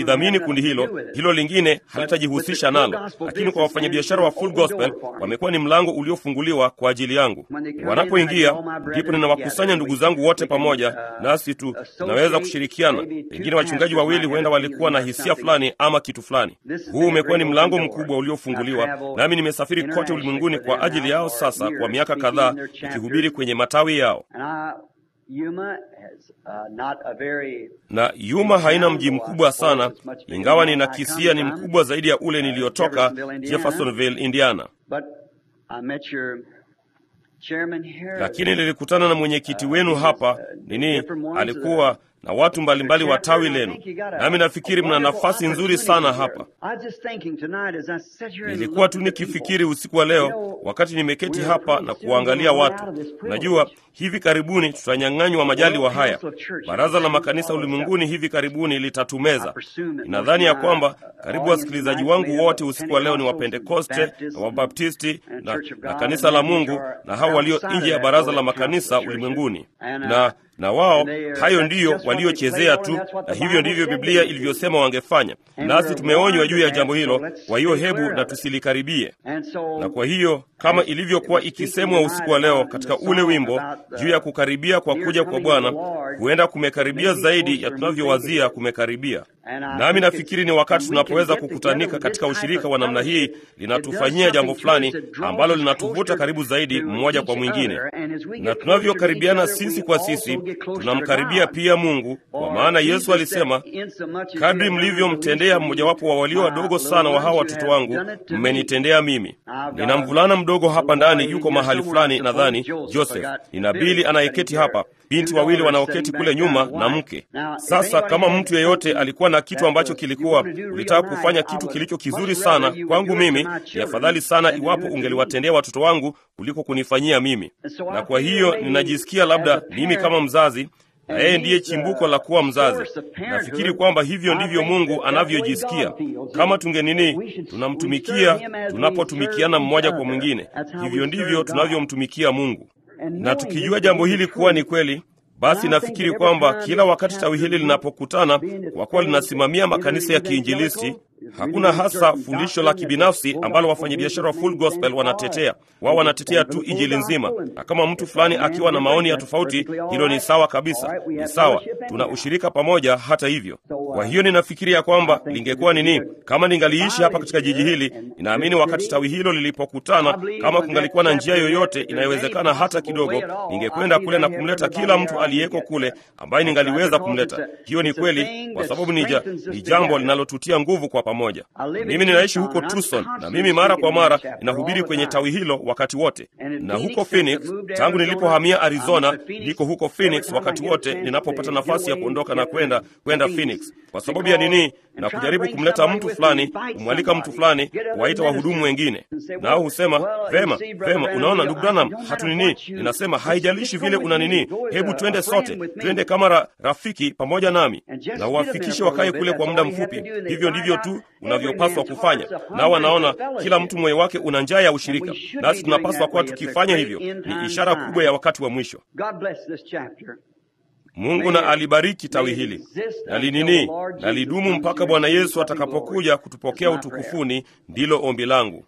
ninalidhamini kundi hilo, hilo lingine halitajihusisha nalo. Lakini kwa wafanyabiashara wa Full Gospel wamekuwa ni mlango uliofunguliwa kwa ajili yangu. Wanapoingia ndipo ninawakusanya ndugu zangu wote pamoja, nasi tu tunaweza kushirikiana. Pengine wachungaji wawili huenda walikuwa na hisia fulani ama kitu fulani. Huu umekuwa ni mlango mkubwa uliofunguliwa, nami nimesafiri kote ulimwenguni kwa ajili yao sasa kwa miaka kadhaa, nikihubiri kwenye matawi yao. na Yuma haina mji mkubwa sana, ingawa ninakisia ni mkubwa zaidi ya ule niliyotoka, Jeffersonville, Indiana. Lakini nilikutana na mwenyekiti wenu hapa nini, alikuwa na watu mbalimbali wa tawi lenu, nami nafikiri mna nafasi nzuri sana hapa. Nilikuwa tu nikifikiri usiku wa leo, wakati nimeketi hapa na kuwaangalia watu. Najua hivi karibuni tutanyang'anywa majaliwa haya. Baraza la makanisa ulimwenguni hivi karibuni litatumeza. Ninadhani ya kwamba karibu wasikilizaji wangu wote usiku wa leo ni Wapentekoste na Wabaptisti na, na kanisa la Mungu na hao walio nje ya baraza la makanisa ulimwenguni na na wao hayo ndiyo waliochezea tu, na hivyo ndivyo Biblia ilivyosema wangefanya. Nasi tumeonywa juu ya jambo hilo, kwa hiyo hebu na tusilikaribie. Na kwa hiyo kama ilivyokuwa ikisemwa usiku wa leo katika ule wimbo juu ya kukaribia kwa kuja kwa Bwana, huenda kumekaribia zaidi ya tunavyowazia kumekaribia. Nami nafikiri ni wakati tunapoweza kukutanika katika ushirika wa namna hii, linatufanyia jambo fulani ambalo linatuvuta karibu zaidi mmoja kwa mwingine, na tunavyokaribiana sisi kwa sisi tunamkaribia pia Mungu, kwa maana Yesu alisema, kadri mlivyomtendea mmojawapo wa walio wadogo sana wa hawa watoto wangu, mmenitendea mimi. Nina mvulana mdogo hapa ndani, yuko mahali fulani, nadhani Joseph. Nina Bili anayeketi hapa, binti wawili wanaoketi kule nyuma na mke. Sasa kama mtu yeyote alikuwa na kitu ambacho kilikuwa ulitaka kufanya kitu kilicho kizuri sana kwangu mimi, ni afadhali sana iwapo ungeliwatendea watoto wangu kuliko kunifanyia mimi. Na kwa hiyo ninajisikia labda mimi kama mzazi na yeye ndiye chimbuko la kuwa mzazi. Nafikiri kwamba hivyo ndivyo Mungu anavyojisikia kama tungenini, tunamtumikia tunapotumikiana mmoja kwa mwingine. Hivyo ndivyo tunavyomtumikia Mungu, na tukijua jambo hili kuwa ni kweli basi nafikiri kwamba kila wakati tawi hili linapokutana, kwa kuwa linasimamia makanisa ya kiinjilisti, hakuna hasa fundisho la kibinafsi ambalo wafanyabiashara wa Full Gospel wanatetea. Wao wanatetea tu injili nzima, na kama mtu fulani akiwa na maoni ya tofauti, hilo ni sawa kabisa, ni sawa, tuna ushirika pamoja. Hata hivyo, kwa hiyo ninafikiria kwamba lingekuwa nini kama ningaliishi hapa katika jiji hili. Ninaamini wakati tawi hilo lilipokutana, kama kungalikuwa na njia yoyote inayowezekana hata kidogo, ningekwenda kule na kumleta kila mtu aliyeko kule ambaye ningaliweza kumleta. Hiyo ni kweli, kwa sababu ni, ja, ni jambo linalotutia nguvu kwa pamoja. Mimi ninaishi huko Tucson na mimi mara kwa mara ninahubiri kwenye tawi hilo wakati wote, na huko Phoenix tangu nilipohamia Arizona, niko huko Phoenix wakati wote ninapopata nafasi ya kuondoka na kwenda kwenda Phoenix. Kwa sababu ya nini? Na kujaribu kumleta mtu fulani, kumwalika mtu fulani, kuwaita wahudumu wengine, nao husema vema, vema, unaona ndugu Branham, hatu nini. Ninasema haijalishi vile una nini, hebu twende sote, twende kama ra, rafiki pamoja nami, na uwafikishe wakae kule kwa muda mfupi. Hivyo ndivyo tu unavyopaswa kufanya. Nao wanaona kila mtu moyo wake una njaa ya ushirika, nasi tunapaswa kuwa tukifanya hivyo. Ni ishara kubwa ya wakati wa mwisho. Mungu na alibariki tawi hili na linini na lidumu mpaka Bwana Yesu atakapokuja kutupokea utukufuni. Ndilo ombi langu.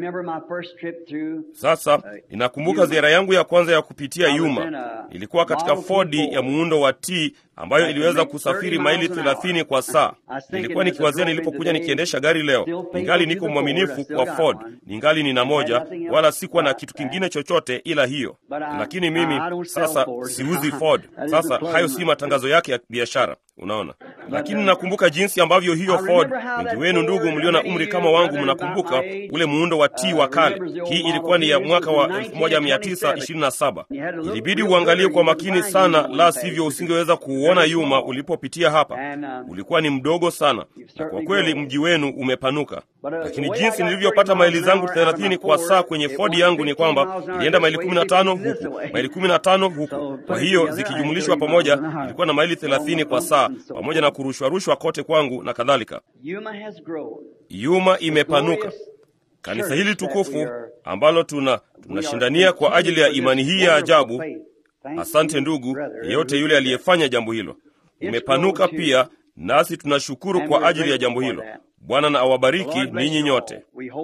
Sasa ninakumbuka ziara yangu ya kwanza ya kupitia Yuma. Ilikuwa katika Fodi ya muundo wa T ambayo iliweza kusafiri maili thelathini kwa saa. Nilikuwa nikiwazia nilipokuja nikiendesha gari leo, ningali niko mwaminifu kwa Ford, ningali nina moja, wala sikuwa na kitu kingine chochote ila hiyo. Lakini mimi sasa siuzi Ford. Sasa hayo si matangazo yake ya biashara, unaona. Lakini nakumbuka jinsi ambavyo hiyo Ford, wengi wenu ndugu mlio na umri kama wangu, mnakumbuka ule muundo wa T wa kale. Hii ilikuwa ni ya mwaka wa 1927. Ilibidi uangalie kwa makini sana, la sivyo usingeweza kuuona Yuma ulipopitia hapa. Ulikuwa ni mdogo sana, na kwa kweli mji wenu umepanuka. Lakini jinsi nilivyopata maili zangu 30 kwa saa kwenye Ford yangu ni kwamba ilienda maili 15 huku, maili 15 huku. Kwa hiyo zikijumulishwa pamoja ilikuwa na maili 30 kwa saa, pamoja na kurushwa rushwa kote kwangu na kadhalika. Yuma imepanuka. Kanisa hili tukufu ambalo tuna tunashindania kwa ajili ya imani hii ya ajabu. Asante ndugu yeyote yule aliyefanya jambo hilo. Umepanuka pia, nasi tunashukuru kwa ajili ya jambo hilo. Bwana na awabariki ninyi nyote.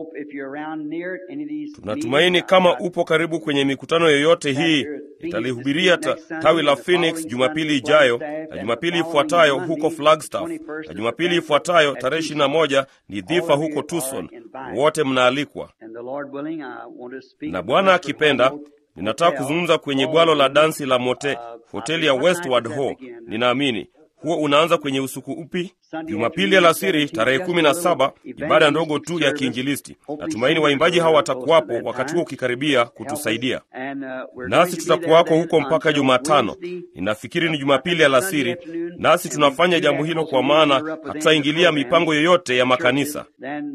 Tunatumaini kama upo karibu kwenye mikutano yoyote hii, italihubiria ta, tawi la Phoenix Jumapili ijayo na Jumapili ifuatayo huko Flagstaff na Jumapili ifuatayo tarehe ishirini na moja ni dhifa huko Tucson. Wote mnaalikwa, na Bwana akipenda ninataka kuzungumza kwenye bwalo la dansi la mote hoteli ya Westward Ho. Ninaamini huo unaanza kwenye usiku upi? Jumapili alasiri tarehe kumi na saba, ibada ndogo tu ya kiinjilisti. Natumaini waimbaji hawa watakuwapo wakati huo ukikaribia kutusaidia, nasi tutakuwako huko mpaka Jumatano. Ninafikiri ni Jumapili alasiri, nasi tunafanya jambo hilo kwa maana hatutaingilia mipango yoyote ya makanisa.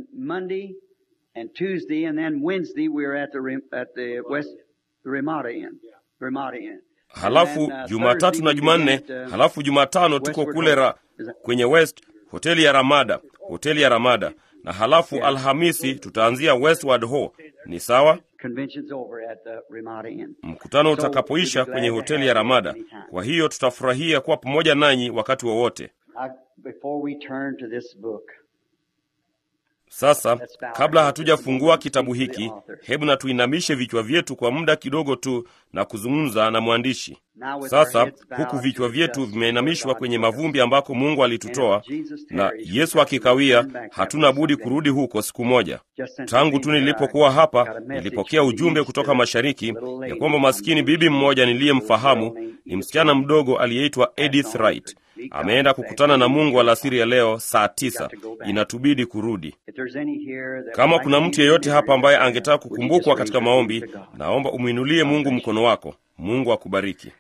Halafu Jumatatu na Jumanne, halafu Jumatano tuko kule ra, kwenye West hoteli ya Ramada, hoteli ya Ramada, na halafu Alhamisi tutaanzia Westward Ho. Ni sawa? Mkutano utakapoisha kwenye hoteli ya Ramada. Kwa hiyo tutafurahia kuwa pamoja nanyi wakati wowote wa sasa kabla hatujafungua kitabu hiki, hebu na tuinamishe vichwa vyetu kwa muda kidogo tu na kuzungumza na mwandishi. Sasa huku vichwa vyetu vimeinamishwa kwenye mavumbi ambako Mungu alitutoa, na Yesu akikawia, hatuna budi kurudi huko siku moja. Tangu tu nilipokuwa hapa, nilipokea ujumbe kutoka mashariki ya kwamba maskini bibi mmoja niliyemfahamu ni msichana mdogo aliyeitwa Edith Wright ameenda kukutana na Mungu alasiri ya leo saa tisa. Inatubidi kurudi. Kama kuna mtu yeyote hapa ambaye angetaka kukumbukwa katika maombi, naomba umwinulie Mungu mkono wako. Mungu akubariki.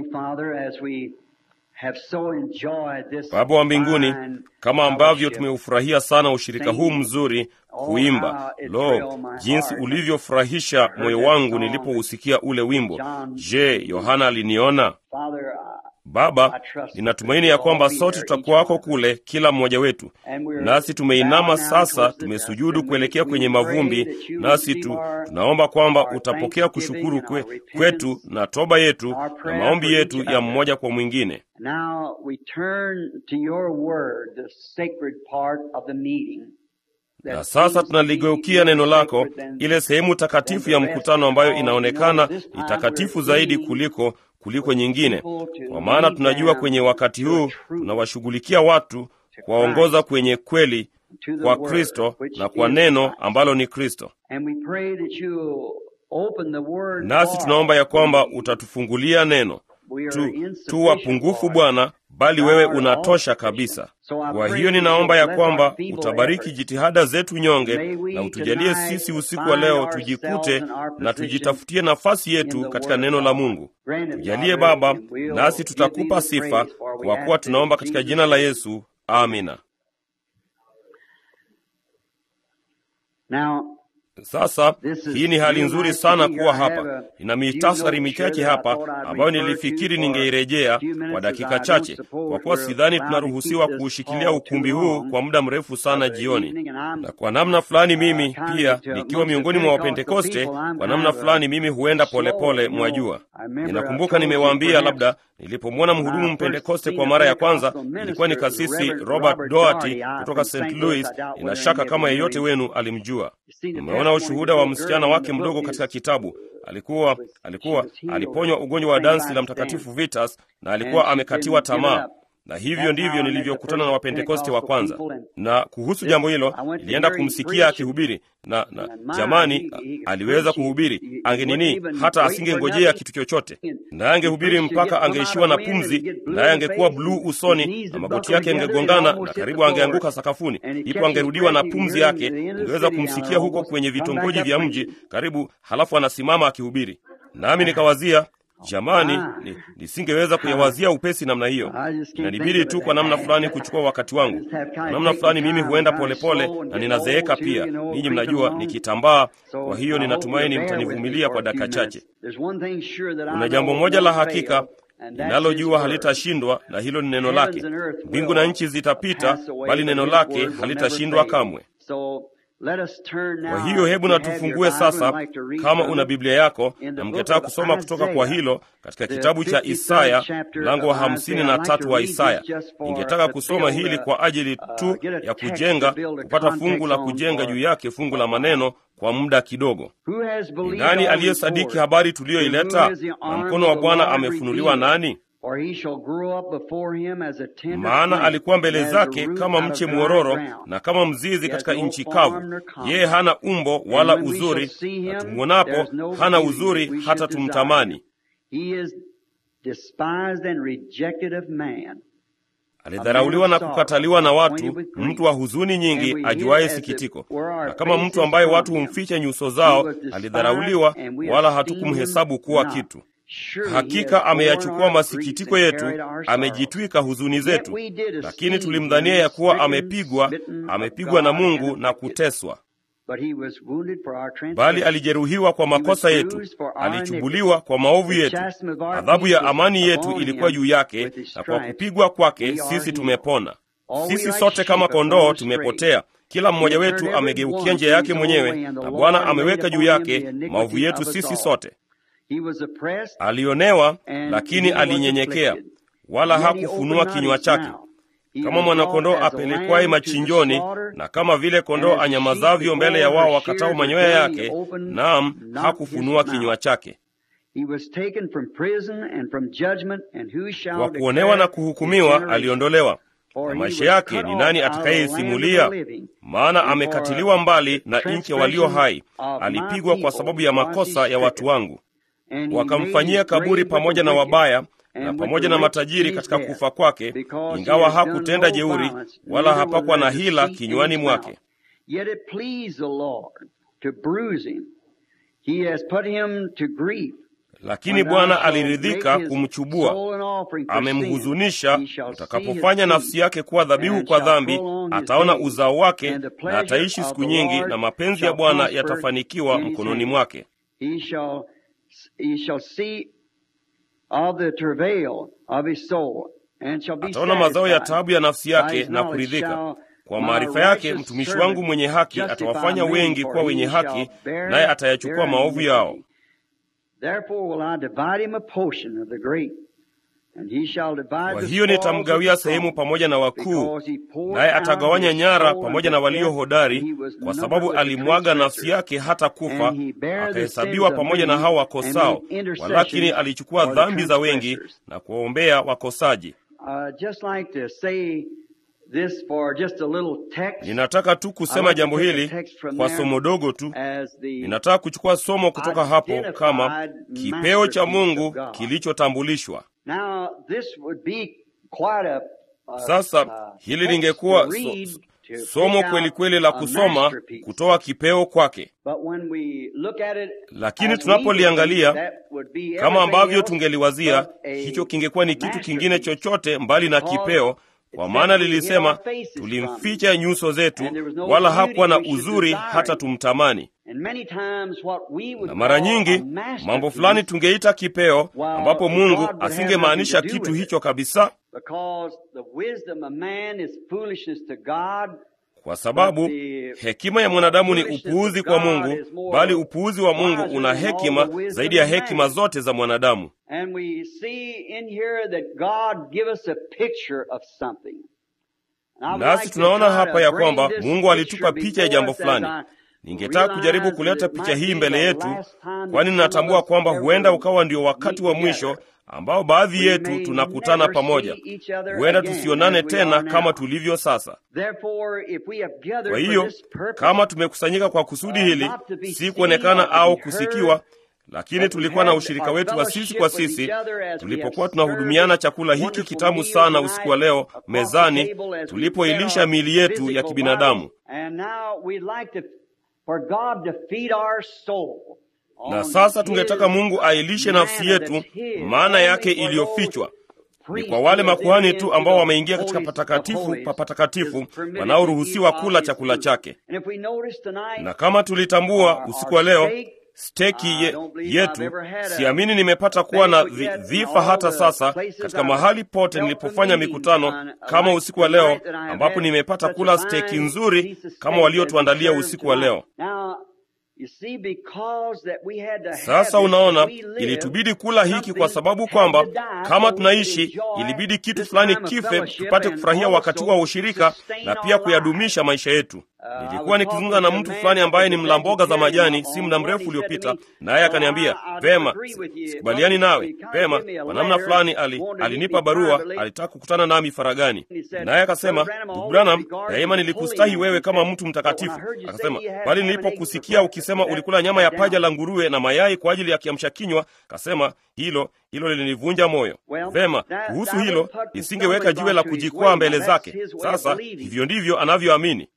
Baba wa mbinguni, kama ambavyo tumeufurahia sana ushirika huu mzuri kuimba. Lo, jinsi ulivyofurahisha moyo wangu nilipousikia ule wimbo. Je, Yohana aliniona? Baba, ninatumaini ya kwamba sote tutakuwako kule, kila mmoja wetu. Nasi tumeinama sasa, tumesujudu kuelekea kwenye mavumbi, nasi tu tunaomba kwamba utapokea kushukuru kwe, kwetu na toba yetu na maombi yetu ya mmoja kwa mwingine. Na sasa tunaligeukia neno lako, ile sehemu takatifu ya mkutano ambayo inaonekana ni takatifu zaidi kuliko kuliko nyingine, kwa maana tunajua kwenye wakati huu tunawashughulikia watu kuwaongoza kwenye kweli kwa Kristo na kwa neno ambalo ni Kristo. Nasi tunaomba ya kwamba utatufungulia neno tu, tu wapungufu Bwana, bali wewe unatosha kabisa. Kwa hiyo ninaomba ya kwamba utabariki jitihada zetu nyonge, na utujalie sisi usiku wa leo tujikute na tujitafutie nafasi yetu katika neno la Mungu. Tujalie Baba, nasi tutakupa sifa, kwa kuwa tunaomba katika jina la Yesu, amina. Sasa hii ni hali nzuri sana kuwa hapa. Nina mitasari michache hapa ambayo nilifikiri ningeirejea kwa dakika chache, kwa kuwa sidhani tunaruhusiwa kuushikilia ukumbi huu kwa muda mrefu sana jioni. Na kwa namna fulani mimi pia, nikiwa miongoni mwa Wapentekoste, kwa namna fulani mimi huenda polepole, mwajua. Ninakumbuka nimewaambia, labda nilipomwona mhudumu Mpentekoste kwa mara ya kwanza, ilikuwa ni kasisi Robert Doherty kutoka St. Louis. Nina shaka kama yeyote wenu alimjua. Umeona ushuhuda wa msichana wake mdogo katika kitabu. Alikuwa alikuwa aliponywa ugonjwa wa dansi la Mtakatifu Vitas na alikuwa amekatiwa tamaa, na hivyo ndivyo nilivyokutana na Wapentekoste wa kwanza. Na kuhusu jambo hilo, nilienda kumsikia akihubiri na, na jamani, aliweza kuhubiri angenini, hata asingengojea kitu chochote, naye angehubiri mpaka angeishiwa na pumzi, naye angekuwa bluu usoni na magoti yake yangegongana na karibu angeanguka sakafuni. Ipo angerudiwa na pumzi yake, ungeweza kumsikia huko kwenye vitongoji vya mji karibu, halafu anasimama akihubiri. Nami nikawazia Jamani, nisingeweza kuyawazia upesi namna hiyo. Inanibidi tu kwa namna fulani kuchukua wakati wangu. Kwa namna fulani mimi huenda polepole pole, na ninazeeka pia. Ninyi mnajua nikitambaa. Kwa hiyo ninatumaini mtanivumilia kwa dakika chache. Kuna jambo moja la hakika ninalojua halitashindwa, na hilo ni neno lake. Mbingu na nchi zitapita, bali neno lake halitashindwa kamwe. Kwa hiyo hebu na tufungue sasa, kama una Biblia yako na mngetaka kusoma kutoka kwa hilo katika kitabu cha Isaya mlango wa hamsini na tatu wa Isaya. Ningetaka kusoma hili kwa ajili tu ya kujenga, kupata fungu la kujenga juu yake, fungu la maneno kwa muda kidogo. Ni nani aliyesadiki habari tuliyoileta? Na mkono wa Bwana amefunuliwa nani? maana alikuwa mbele zake kama mche mwororo na kama mzizi katika nchi kavu. Yeye hana umbo wala uzuri, na tumwonapo hana uzuri hata tumtamani. Alidharauliwa na kukataliwa na watu, mtu wa huzuni nyingi, ajuaye sikitiko. Na kama mtu ambaye watu humficha nyuso zao, alidharauliwa, wala hatukumhesabu kuwa kitu. Hakika ameyachukua masikitiko yetu, amejitwika huzuni zetu. Lakini tulimdhania ya kuwa amepigwa, amepigwa na Mungu na kuteswa. Bali alijeruhiwa kwa makosa yetu, alichubuliwa kwa maovu yetu. Adhabu ya amani yetu ilikuwa juu yake, na kwa kupigwa kwake sisi tumepona. Sisi sote kama kondoo tumepotea, kila mmoja wetu amegeukia njia yake mwenyewe, na Bwana ameweka juu yake maovu yetu sisi sote. Alionewa, lakini alinyenyekea, wala hakufunua kinywa chake. Kama mwanakondoo apelekwaye machinjoni, na kama vile kondoo anyamazavyo mbele ya wao wakatao manyoya yake, naam, hakufunua kinywa chake. Kwa kuonewa na kuhukumiwa aliondolewa, na maisha yake ni nani atakayesimulia? Maana amekatiliwa mbali na nchi ya walio hai, alipigwa kwa sababu ya makosa ya watu wangu. Wakamfanyia kaburi pamoja na wabaya na pamoja na matajiri katika kufa kwake, ingawa hakutenda jeuri wala hapakuwa na hila kinywani mwake. Lakini Bwana aliridhika kumchubua, amemhuzunisha. Utakapofanya nafsi yake kuwa dhabihu kwa dhambi, ataona uzao wake na ataishi siku nyingi, na mapenzi ya Bwana yatafanikiwa mkononi mwake. Ataona mazao ya taabu ya nafsi yake na kuridhika. Kwa maarifa yake mtumishi wangu mwenye haki atawafanya wengi kuwa wenye haki, naye atayachukua maovu yao. Kwa hiyo nitamgawia sehemu pamoja na wakuu, naye atagawanya nyara pamoja na walio hodari, kwa sababu alimwaga nafsi yake hata kufa, akahesabiwa pamoja na hao wakosao, walakini alichukua dhambi za wengi na kuwaombea wakosaji. Ninataka tu kusema jambo hili kwa somo dogo tu. Ninataka kuchukua somo kutoka hapo kama kipeo cha Mungu kilichotambulishwa. Sasa hili lingekuwa so, somo kweli kweli la kusoma kutoa kipeo kwake, lakini tunapoliangalia kama ambavyo tungeliwazia, hicho kingekuwa ni kitu kingine chochote mbali na kipeo kwa maana lilisema tulimficha nyuso zetu, wala hakuwa na uzuri hata tumtamani. Na mara nyingi mambo fulani tungeita kipeo, ambapo Mungu asingemaanisha kitu hicho kabisa, kwa sababu hekima ya mwanadamu ni upuuzi kwa Mungu, bali upuuzi wa Mungu una hekima zaidi ya hekima zote za mwanadamu. Nasi tunaona hapa ya kwamba Mungu alitupa picha ya jambo fulani. Ningetaka kujaribu kuleta picha hii mbele yetu, kwani ninatambua kwamba huenda ukawa ndio wakati wa mwisho ambao baadhi yetu tunakutana pamoja. Huenda tusionane tena kama tulivyo sasa. Kwa hiyo kama tumekusanyika kwa kusudi hili, si kuonekana au kusikiwa, lakini tulikuwa na ushirika wetu wa sisi kwa sisi tulipokuwa tunahudumiana chakula hiki kitamu sana usiku wa leo mezani, tulipoilisha miili yetu ya kibinadamu na sasa tungetaka Mungu ailishe nafsi yetu, maana yake iliyofichwa ni kwa wale makuhani tu ambao wameingia katika patakatifu pa patakatifu, wanaoruhusiwa kula chakula chake. Na kama tulitambua usiku wa leo steki ye, yetu, siamini nimepata kuwa na dhifa hata sasa katika mahali pote nilipofanya mikutano kama usiku wa leo, ambapo nimepata kula steki nzuri kama waliotuandalia usiku wa leo. Sasa unaona, ilitubidi kula hiki kwa sababu kwamba kama tunaishi, ilibidi kitu fulani kife tupate kufurahia wakati wa ushirika na pia kuyadumisha maisha yetu. Nilikuwa nikizungumza na mtu fulani ambaye ni mla mboga za majani si muda mrefu uliopita, naye akaniambia vema, sikubaliani nawe. Vema, kwa namna fulani ali, alinipa barua, alitaka kukutana nami faragani, naye akasema, ndugu Branham, daima nilikustahi wewe kama mtu mtakatifu. Akasema, bali nilipokusikia ukisema ulikula nyama ya paja la nguruwe na mayai kwa ajili ya kiamsha kinywa, akasema hilo hilo lilinivunja moyo. Vema, kuhusu hilo nisingeweka jiwe la kujikwaa mbele zake. Sasa hivyo ndivyo anavyoamini.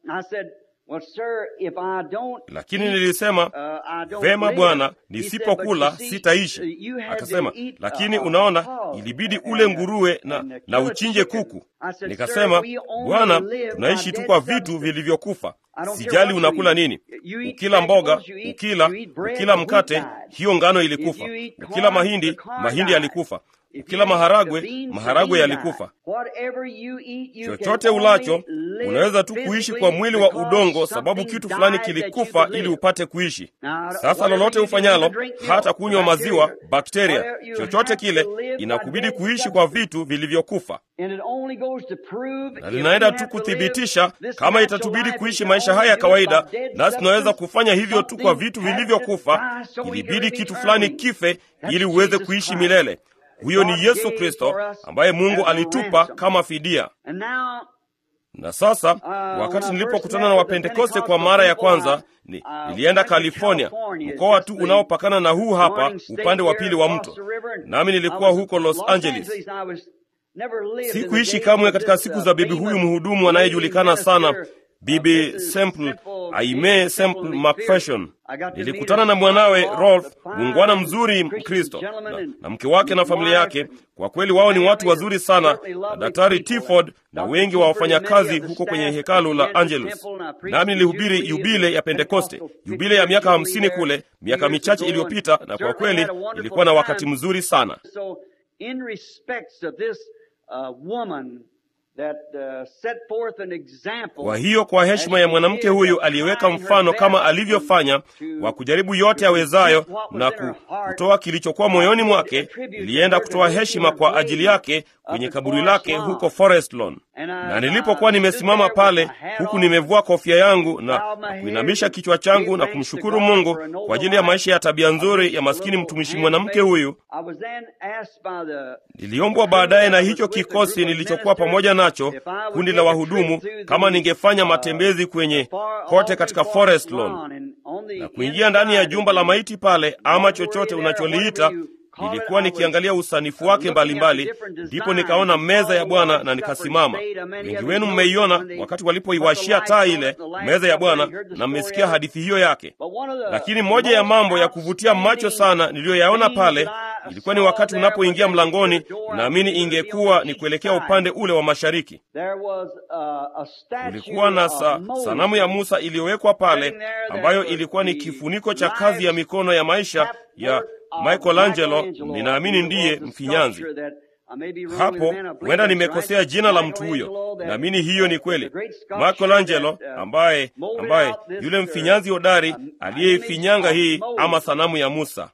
Lakini nilisema vema, Bwana, nisipokula sitaishi. Akasema, lakini unaona, ilibidi ule nguruwe na, na uchinje kuku. Nikasema, Bwana, tunaishi tu kwa vitu vilivyokufa. Sijali unakula nini, ukila mboga, ukila ukila mkate, hiyo ngano ilikufa. Ukila mahindi, mahindi yalikufa. Ukila maharagwe, maharagwe yalikufa. Chochote ulacho unaweza tu kuishi kwa mwili wa udongo, sababu kitu fulani kilikufa ili upate kuishi. Sasa lolote ufanyalo, hata kunywa maziwa, bakteria, chochote kile, inakubidi kuishi kwa vitu vilivyokufa, na linaenda tu kuthibitisha kama itatubidi kuishi maisha haya ya kawaida, nasi tunaweza kufanya hivyo tu kwa vitu vilivyokufa. Ilibidi kitu fulani kife ili uweze kuishi milele. Huyo ni Yesu Kristo ambaye Mungu alitupa kama fidia. Na sasa wakati nilipokutana na Wapentekoste kwa mara ya kwanza ni, nilienda California, mkoa tu unaopakana na huu hapa upande wa pili wa mto, nami nilikuwa huko Los Angeles. Sikuishi kamwe katika siku za bibi huyu mhudumu anayejulikana sana Bibi Semple Aime Semple McPherson. Nilikutana na mwanawe Rolf, muungwana mzuri Mkristo, na, na mke wake na familia yake. Kwa kweli wao ni watu wazuri sana, na Daktari Tiford na wengi wa wafanyakazi huko kwenye hekalu la Angelus. Nami nilihubiri yubile ya Pentekoste, yubile ya miaka hamsini kule miaka michache iliyopita, na kwa kweli ilikuwa na wakati mzuri sana. That, uh, set forth an example. Kwa hiyo kwa heshima ya mwanamke huyu aliyeweka mfano kama alivyofanya wa kujaribu yote awezayo na kutoa kilichokuwa moyoni mwake, ilienda kutoa heshima kwa ajili yake kwenye kaburi lake huko Forest Lawn. Na nilipokuwa nimesimama pale huku nimevua kofia yangu na, na kuinamisha kichwa changu na kumshukuru Mungu kwa ajili ya maisha ya tabia nzuri ya maskini mtumishi mwanamke huyu, niliombwa baadaye na hicho kikosi nilichokuwa pamoja nacho, kundi la wahudumu, kama ningefanya matembezi kwenye kote katika Forest Lawn na kuingia ndani ya jumba la maiti pale, ama chochote unacholiita nilikuwa nikiangalia usanifu wake mbalimbali, ndipo nikaona meza ya Bwana na nikasimama. Wengi wenu mmeiona wakati walipoiwashia taa ile meza ya Bwana, na mmesikia hadithi hiyo yake. Lakini moja ya mambo ya kuvutia macho sana niliyoyaona pale ilikuwa ni wakati unapoingia mlangoni, naamini ingekuwa ni kuelekea upande ule wa mashariki. Kulikuwa na sa, sanamu ya Musa iliyowekwa pale, ambayo ilikuwa ni kifuniko cha kazi ya mikono ya maisha ya Michelangelo, ninaamini ndiye mfinyanzi hapo. Huenda nimekosea jina la mtu huyo, naamini hiyo ni kweli. Michelangelo ambaye ambaye yule mfinyanzi hodari aliyeifinyanga hii ama sanamu ya Musa.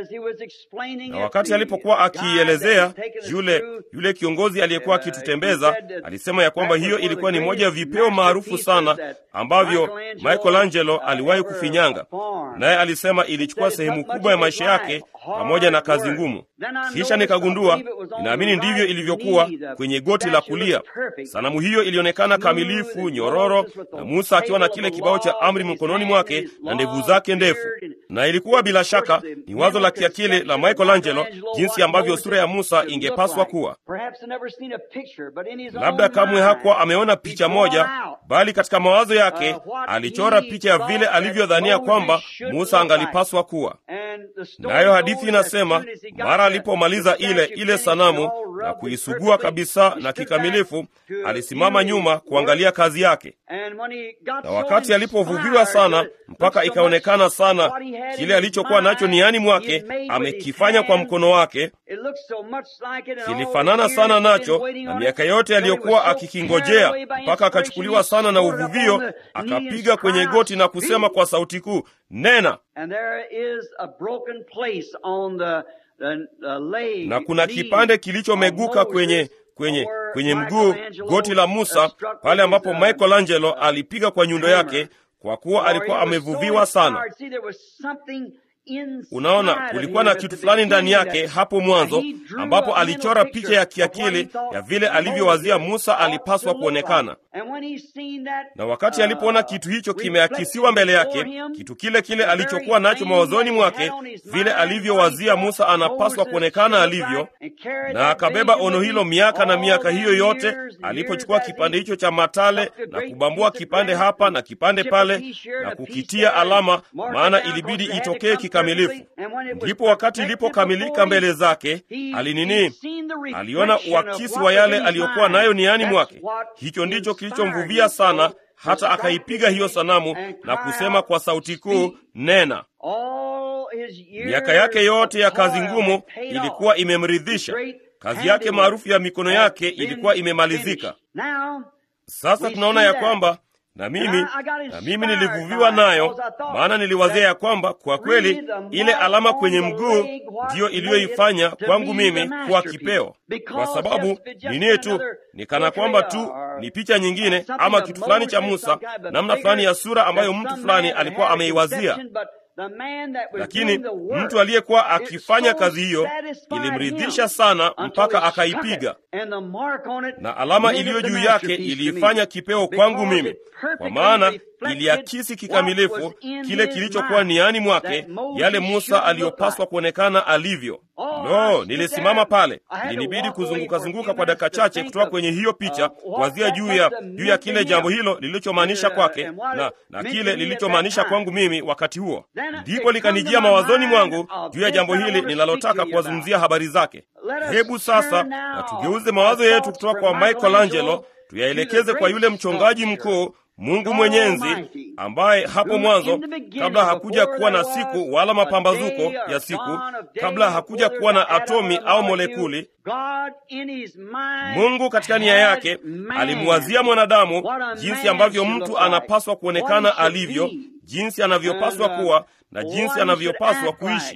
Na wakati alipokuwa akiielezea, yule yule kiongozi aliyekuwa akitutembeza alisema ya kwamba hiyo ilikuwa ni moja ya vipeo maarufu sana ambavyo Michelangelo aliwahi kufinyanga, naye alisema ilichukua sehemu kubwa ya maisha yake pamoja na kazi ngumu. Kisha nikagundua, ninaamini ndivyo ilivyokuwa kwenye goti la kulia. Sanamu hiyo ilionekana kamilifu, nyororo, na Musa akiwa na kile kibao cha amri mkononi mwake na ndevu zake ndefu, na ilikuwa bila shaka ni wazo la kiakili la Michelangelo jinsi ambavyo sura ya Musa ingepaswa kuwa. Labda kamwe hakuwa ameona picha moja, bali katika mawazo yake alichora picha ya vile alivyodhania kwamba Musa angalipaswa kuwa nayo. Hadithi inasema mara alipomaliza ile ile sanamu na kuisugua kabisa na kikamilifu, alisimama nyuma kuangalia kazi yake, na wakati alipovuviwa sana mpaka ikaonekana sana kile alichokuwa nacho niani mwake amekifanya kwa mkono wake, kilifanana sana nacho na miaka yote aliyokuwa akikingojea, mpaka akachukuliwa sana na uvuvio, akapiga kwenye goti na kusema kwa sauti kuu, nena na kuna kipande kilichomeguka kwenye kwenye kwenye mguu goti la Musa, pale ambapo Michelangelo alipiga kwa nyundo yake, kwa kuwa alikuwa amevuviwa sana. Unaona, kulikuwa na kitu fulani ndani yake hapo mwanzo, ambapo alichora picha ya kiakili ya vile alivyowazia Musa alipaswa kuonekana. Na wakati alipoona kitu hicho kimeakisiwa mbele yake, kitu kile kile alichokuwa nacho mawazoni mwake, vile alivyowazia Musa anapaswa kuonekana alivyo, na akabeba ono hilo miaka na miaka hiyo yote, alipochukua kipande hicho cha matale na kubambua kipande hapa na kipande pale na kukitia alama, maana ilibidi itokee kikamilifu. Ndipo wakati ilipokamilika mbele zake, alinini, aliona uakisi wa yale aliyokuwa nayo niani mwake. Hicho ndicho kilichomvuvia sana, hata akaipiga hiyo sanamu na kusema kwa sauti kuu, nena. Miaka yake yote ya kazi ngumu ilikuwa imemridhisha. Kazi yake maarufu ya mikono yake ilikuwa imemalizika. Sasa tunaona ya kwamba na mimi na mimi nilivuviwa nayo, maana niliwazia ya kwamba kwa kweli ile alama kwenye mguu ndiyo iliyoifanya kwangu mimi kuwa kipeo, kwa sababu nini tu ni kana kwamba tu ni picha nyingine ama kitu fulani cha Musa, namna fulani ya sura ambayo mtu fulani alikuwa ameiwazia lakini mtu aliyekuwa akifanya kazi hiyo ilimridhisha sana mpaka akaipiga, na alama iliyo juu yake iliifanya kipeo kwangu mimi, kwa maana iliakisi kikamilifu kile kilichokuwa niani mwake, yale Musa aliyopaswa kuonekana alivyo. No, nilisimama pale, ilinibidi kuzungukazunguka kwa dakika chache kutoka kwenye hiyo picha, kuwazia juu ya juu ya kile jambo hilo lilichomaanisha kwake na, na kile lilichomaanisha kwangu mimi wakati huo. Ndipo likanijia mawazoni mwangu juu ya jambo hili ninalotaka kuwazungumzia habari zake. Hebu sasa na tugeuze mawazo yetu kutoka kwa Michelangelo tuyaelekeze kwa yule mchongaji mkuu Mungu Mwenyezi, ambaye hapo mwanzo, kabla hakuja kuwa na siku wala mapambazuko ya siku, kabla hakuja kuwa na atomi au molekuli, Mungu katika nia yake alimwazia mwanadamu jinsi ambavyo mtu anapaswa kuonekana alivyo, jinsi anavyopaswa kuwa na jinsi anavyopaswa kuishi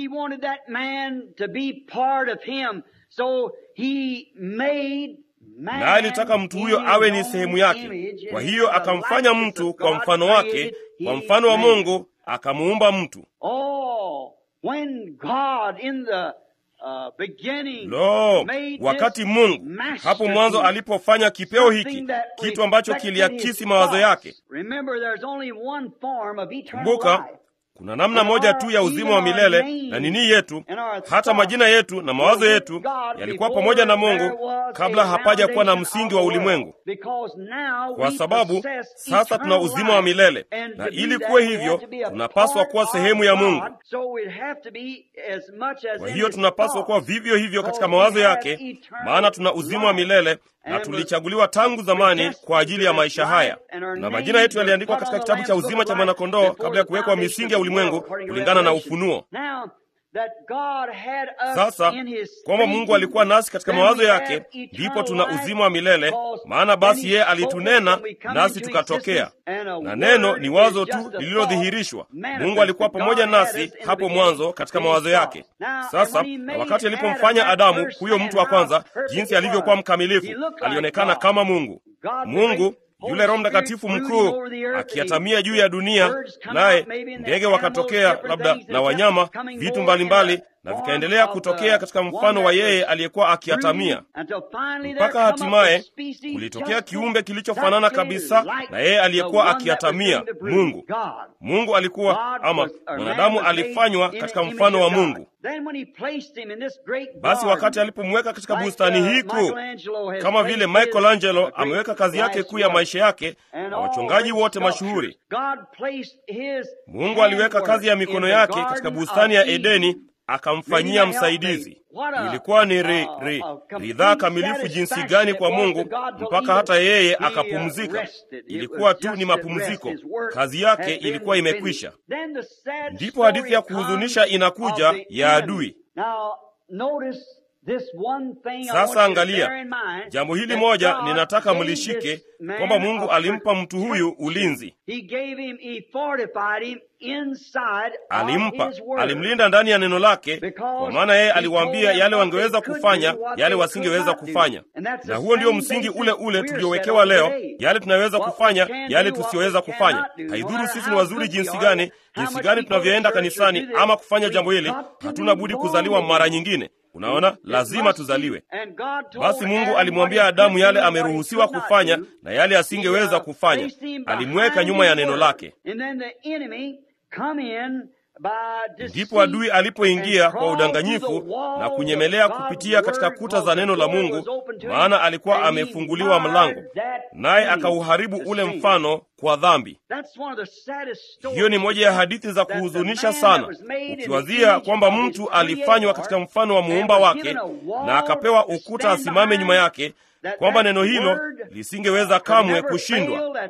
na alitaka mtu huyo awe ni sehemu yake. Kwa hiyo akamfanya mtu kwa mfano wake, kwa mfano wa Mungu akamuumba mtu. Lo, wakati Mungu hapo mwanzo alipofanya kipeo hiki, kitu ambacho kiliakisi mawazo yake. Kumbuka, kuna namna moja tu ya uzima wa milele na nini yetu, hata majina yetu na mawazo yetu yalikuwa pamoja na Mungu kabla hapaja kuwa na msingi wa ulimwengu, kwa sababu sasa tuna uzima wa milele, na ili kuwe hivyo tunapaswa kuwa sehemu ya Mungu. Kwa hiyo tunapaswa kuwa vivyo hivyo katika mawazo yake, maana tuna uzima wa milele na tulichaguliwa tangu zamani kwa ajili ya maisha haya, na majina yetu yaliandikwa katika kitabu cha uzima cha mwanakondoo kabla ya kuwekwa misingi ya ulimwengu, kulingana na Ufunuo. Sasa kwamba Mungu alikuwa nasi katika mawazo yake, ndipo tuna uzima wa milele, maana basi yeye alitunena nasi tukatokea, na neno ni wazo tu lililodhihirishwa. Mungu alikuwa pamoja nasi hapo mwanzo katika mawazo yake. Sasa na wakati alipomfanya Adamu, huyo mtu wa kwanza, jinsi alivyokuwa mkamilifu, alionekana kama Mungu. Mungu yule Roho Mtakatifu mkuu akiatamia juu ya dunia, naye ndege wakatokea, labda na wanyama, vitu mbalimbali, na vikaendelea kutokea katika mfano wa yeye aliyekuwa akiatamia, mpaka hatimaye kulitokea kiumbe kilichofanana kabisa na yeye aliyekuwa akiatamia, Mungu. Mungu alikuwa ama mwanadamu alifanywa katika mfano wa Mungu. Basi wakati alipomweka katika bustani hii kuu, kama vile Michelangelo ameweka kazi yake kuu ya maisha yake na wachongaji wote mashuhuri, Mungu aliweka kazi ya mikono yake katika bustani ya Edeni akamfanyia msaidizi. Ilikuwa ni ri, ri, ridhaa kamilifu jinsi gani kwa Mungu mpaka hata yeye akapumzika. Ilikuwa tu ni mapumziko, kazi yake ilikuwa imekwisha. Ndipo hadithi ya kuhuzunisha inakuja ya adui. Sasa angalia jambo hili moja, ninataka mlishike kwamba Mungu alimpa mtu huyu ulinzi, alimpa, alimlinda ndani ya neno lake, kwa maana yeye aliwaambia yale wangeweza kufanya, yale wasingeweza kufanya. Na huo ndio msingi ule ule tuliowekewa leo, yale tunayoweza kufanya, yale tusiyoweza kufanya. Haidhuru sisi ni wazuri jinsi gani, jinsi gani tunavyoenda kanisani ama kufanya jambo hili, hatuna budi kuzaliwa mara nyingine. Unaona, lazima tuzaliwe. Basi Mungu alimwambia Adamu yale ameruhusiwa kufanya na yale asingeweza kufanya, alimweka nyuma ya neno lake. Ndipo adui alipoingia kwa udanganyifu na kunyemelea kupitia katika kuta za neno la Mungu, maana alikuwa amefunguliwa mlango, naye akauharibu ule mfano kwa dhambi. Hiyo ni moja ya hadithi za kuhuzunisha sana, ukiwazia kwamba mtu alifanywa katika mfano wa muumba wake na akapewa ukuta asimame nyuma yake, kwamba neno hilo lisingeweza kamwe kushindwa.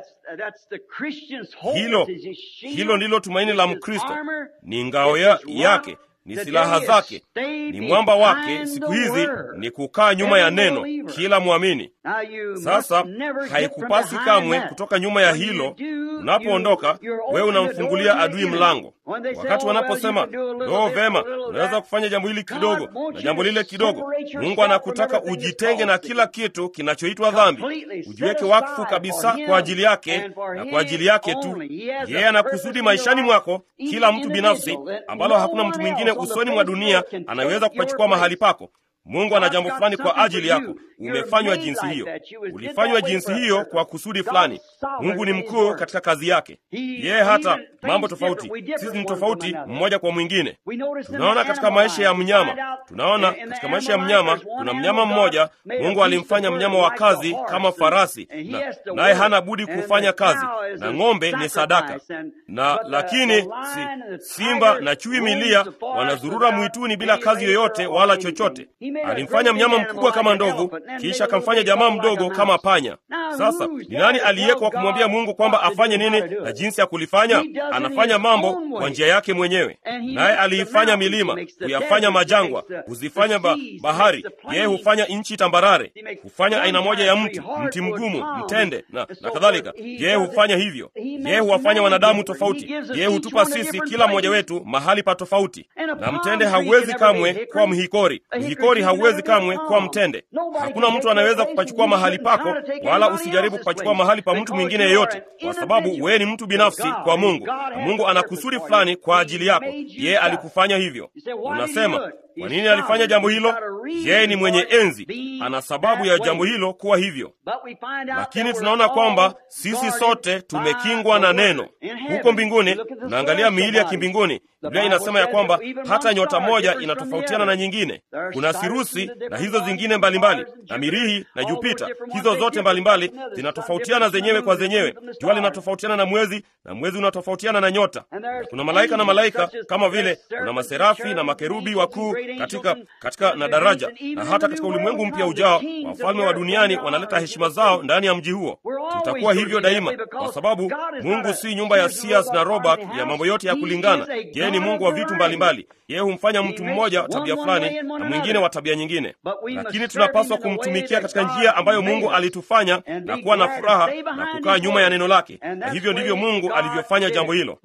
Hilo hilo ndilo tumaini la Mkristo, ni ngao ya, yake ni silaha zake, ni mwamba wake. Siku hizi ni kukaa nyuma ya neno, kila mwamini. Sasa haikupasi kamwe kutoka nyuma ya hilo. Unapoondoka wewe unamfungulia adui mlango. Wakati wanaposema doo, vema, unaweza kufanya jambo hili kidogo na jambo lile kidogo, Mungu anakutaka ujitenge na kila kitu kinachoitwa dhambi, ujiweke wakfu kabisa kwa ajili yake na kwa ajili yake tu. Yeye anakusudi maishani mwako, kila mtu binafsi, ambalo hakuna mtu mwingine usoni mwa dunia anayeweza kupachukua mahali pako. Mungu ana jambo fulani kwa ajili yako. Umefanywa jinsi hiyo, ulifanywa jinsi hiyo kwa kusudi fulani. Mungu ni mkuu katika kazi yake. Yeye hata mambo tofauti, sisi ni tofauti mmoja kwa mwingine. Tunaona katika maisha ya mnyama, tunaona katika maisha ya mnyama, kuna mnyama mmoja Mungu alimfanya mnyama wa kazi kama farasi, na naye hana budi kufanya kazi, na ng'ombe ni sadaka, na lakini si, simba na chui milia wanazurura mwituni bila kazi yoyote wala chochote. Alimfanya mnyama mkubwa kama ndovu, kisha akamfanya jamaa mdogo kama panya. Sasa ni nani aliyekwa kumwambia Mungu kwamba afanye nini na jinsi ya kulifanya? Anafanya mambo kwa njia yake mwenyewe, naye aliifanya milima, kuyafanya majangwa, huzifanya ba bahari. Yeye hufanya nchi tambarare, hufanya aina moja ya mti, mti mgumu, mtende na, na kadhalika. Yeye hufanya hivyo. Yeye huwafanya wanadamu tofauti. Yeye hutupa sisi kila mmoja wetu mahali pa tofauti, na mtende hauwezi kamwe kuwa mhikori, mhikori hauwezi kamwe kuwa mtende. Hakuna mtu anayeweza kupachukua mahali pako, wala usijaribu kupachukua mahali pa mtu mwingine yeyote, kwa sababu wewe ni mtu binafsi kwa Mungu, na Mungu ana kusudi fulani kwa ajili yako. Yeye alikufanya hivyo. Unasema, kwa nini alifanya jambo hilo? Yeye ni mwenye enzi, ana sababu ya jambo hilo kuwa hivyo. Lakini tunaona kwamba sisi sote tumekingwa na neno. Huko mbinguni tunaangalia miili ya kimbinguni. Biblia inasema ya kwamba hata nyota moja inatofautiana na nyingine. Kuna Sirusi na hizo zingine mbalimbali mbali, na Mirihi na Jupita, hizo zote mbalimbali zinatofautiana zenyewe kwa zenyewe. Jua linatofautiana na mwezi na mwezi unatofautiana na nyota. Na kuna malaika na malaika kama vile kuna maserafi na makerubi wakuu katika, katika na daraja, na hata katika ulimwengu mpya ujao wafalme wa duniani wanaleta heshima zao ndani ya mji huo. Tutakuwa hivyo daima, kwa sababu Mungu si nyumba ya Sears na Roebuck ya mambo yote ya kulingana. Yeye ni Mungu wa vitu mbalimbali. Yeye humfanya mtu mmoja wa tabia fulani na mwingine wa tabia nyingine, lakini tunapaswa kumtumikia katika njia ambayo Mungu alitufanya na kuwa na furaha na kukaa nyuma ya neno lake, na hivyo ndivyo Mungu alivyofanya jambo hilo.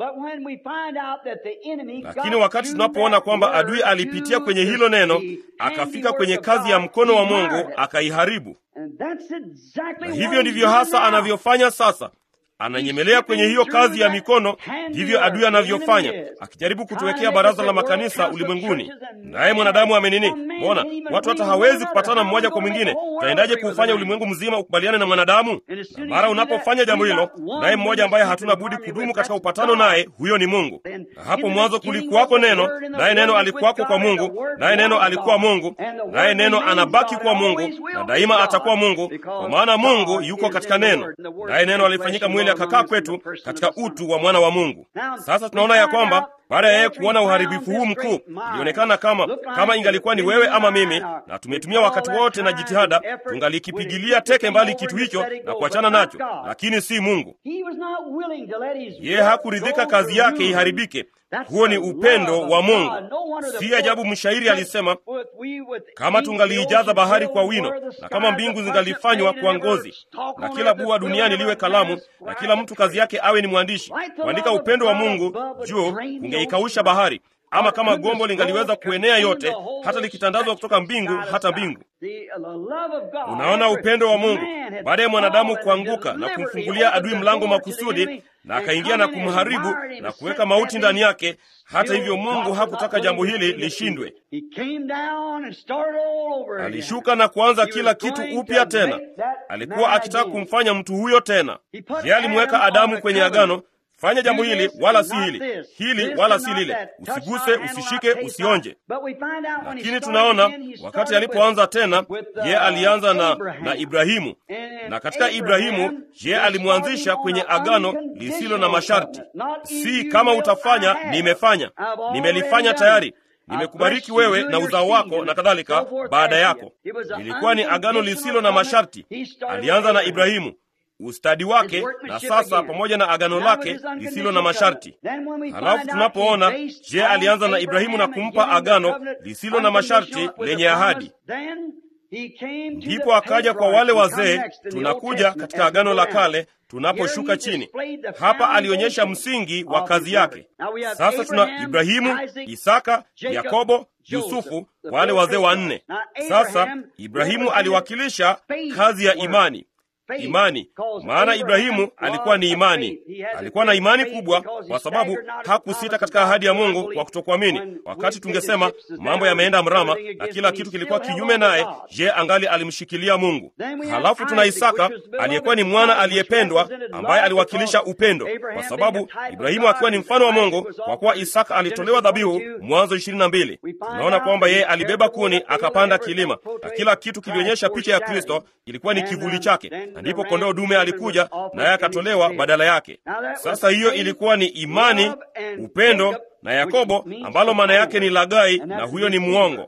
Lakini wakati tunapoona kwamba adui alipitia kwenye hilo neno akafika kwenye kazi ya mkono wa Mungu akaiharibu, na hivyo ndivyo hasa anavyofanya sasa ananyemelea kwenye hiyo kazi ya mikono. Ndivyo adui anavyofanya, akijaribu kutuwekea baraza la makanisa ulimwenguni. Naye mwanadamu amenini? Mbona watu hata hawezi kupatana mmoja kwa mwingine? Utaendaje kuufanya ulimwengu mzima ukubaliane na mwanadamu? Na mara unapofanya jambo hilo, naye mmoja ambaye hatuna budi kudumu katika upatano naye, huyo ni Mungu. Na hapo mwanzo kulikuwako neno, naye neno alikuwako kwa Mungu, naye neno alikuwa Mungu, naye neno anabaki kuwa Mungu na daima atakuwa Mungu, kwa maana Mungu yuko katika neno, naye neno alifanyika mwili akakaa kwetu katika utu wa mwana wa Mungu. Sasa tunaona ya kwamba baada ya yeye kuona uharibifu huu mkuu, ilionekana kama kama ingalikuwa ni wewe ama mimi, na tumetumia wakati wote na jitihada, tungalikipigilia teke mbali kitu hicho na kuachana nacho, lakini si Mungu. Yeye hakuridhika kazi yake iharibike, Huo ni upendo wa Mungu. Si ajabu mshairi alisema, kama tungaliijaza bahari kwa wino na kama mbingu zingalifanywa kwa ngozi, na kila bua duniani liwe kalamu, na kila mtu kazi yake awe ni mwandishi, kuandika upendo wa Mungu juu, kungeikausha bahari ama kama gombo lingaliweza kuenea yote, hata likitandazwa kutoka mbingu hata mbingu. Unaona upendo wa Mungu baada ya mwanadamu kuanguka na kumfungulia adui mlango makusudi, na akaingia na kumharibu na kuweka mauti ndani yake. Hata hivyo, Mungu hakutaka jambo hili lishindwe. Alishuka na kuanza kila kitu upya tena. Alikuwa akitaka kumfanya mtu huyo tena. Yeye alimweka Adamu kwenye agano Fanya jambo hili wala si hili, hili wala si lile, usiguse, usishike, usionje. Lakini tunaona wakati alipoanza tena, ye alianza na, na Ibrahimu, na katika Ibrahimu ye alimwanzisha kwenye agano lisilo na masharti, si kama utafanya, nimefanya, nimelifanya tayari nimekubariki wewe na uzao wako na kadhalika baada yako. Ilikuwa ni agano lisilo na masharti. Alianza na Ibrahimu ustadi wake na sasa pamoja na agano lake lisilo na masharti. Halafu tunapoona je, alianza na Ibrahimu na kumpa agano lisilo na masharti lenye ahadi, ndipo akaja kwa wale wazee. Tunakuja katika agano la kale tunaposhuka chini hapa, alionyesha msingi wa kazi yake. Sasa tuna Ibrahimu, Isaka, Yakobo, Yusufu, wale wazee wanne. Sasa Ibrahimu aliwakilisha kazi ya imani imani maana Ibrahimu alikuwa ni imani, alikuwa na imani kubwa, kwa sababu hakusita katika ahadi ya Mungu kwa kutokuamini. Wakati tungesema mambo yameenda mrama na kila kitu kilikuwa kinyume naye, je, angali alimshikilia Mungu. Halafu tuna Isaka aliyekuwa ni mwana aliyependwa, ambaye aliwakilisha upendo, kwa sababu Ibrahimu akiwa ni mfano wa Mungu, kwa kuwa Isaka alitolewa dhabihu. Mwanzo ishirini na mbili tunaona kwamba yeye alibeba kuni akapanda kilima, na kila kitu kilionyesha picha ya Kristo, ilikuwa ni kivuli chake na ndipo kondoo dume alikuja naye akatolewa badala yake. Sasa hiyo ilikuwa ni imani, upendo na Yakobo, ambalo maana yake ni lagai, na huyo ni mwongo.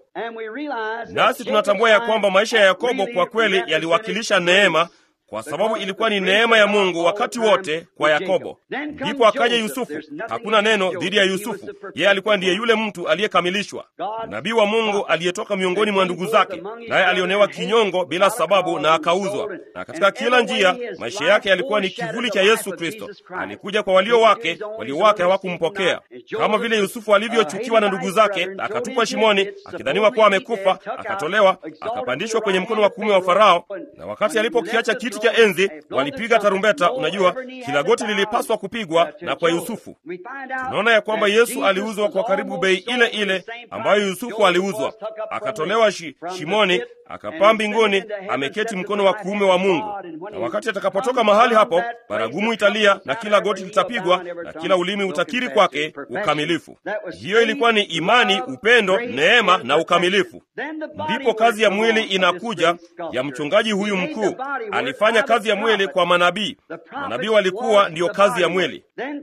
Nasi tunatambua ya kwamba maisha ya Yakobo kwa kweli yaliwakilisha neema kwa sababu ilikuwa ni neema ya Mungu wakati wote kwa Yakobo. Ndipo akaja Yusufu. Hakuna neno dhidi ya Yusufu, yeye alikuwa ndiye yule mtu aliyekamilishwa, nabii wa Mungu aliyetoka miongoni mwa ndugu zake, naye alionewa kinyongo bila sababu na akauzwa. Na katika kila njia maisha yake yalikuwa ni kivuli cha Yesu Kristo. Alikuja kwa walio wake, walio wake hawakumpokea. Kama vile Yusufu alivyochukiwa na ndugu zake, akatupwa shimoni akidhaniwa kuwa amekufa, akatolewa, akapandishwa kwenye mkono wa kuume wa Farao, na wakati alipokiacha kiti cha enzi walipiga tarumbeta. Unajua, kila goti lilipaswa kupigwa, na kwa Yusufu tunaona ya kwamba Yesu aliuzwa kwa karibu bei ile ile ambayo Yusufu aliuzwa, akatolewa shi, shimoni, akapaa mbinguni, ameketi mkono wa kuume wa Mungu. Na wakati atakapotoka mahali hapo, baragumu italia na kila goti litapigwa na kila ulimi utakiri kwake ukamilifu. Hiyo ilikuwa ni imani, upendo, neema na ukamilifu. Ndipo kazi ya mwili inakuja ya mchungaji huyu mkuu. Alifanya kazi ya mwili kwa manabii. Manabii walikuwa ndiyo kazi ya mwili.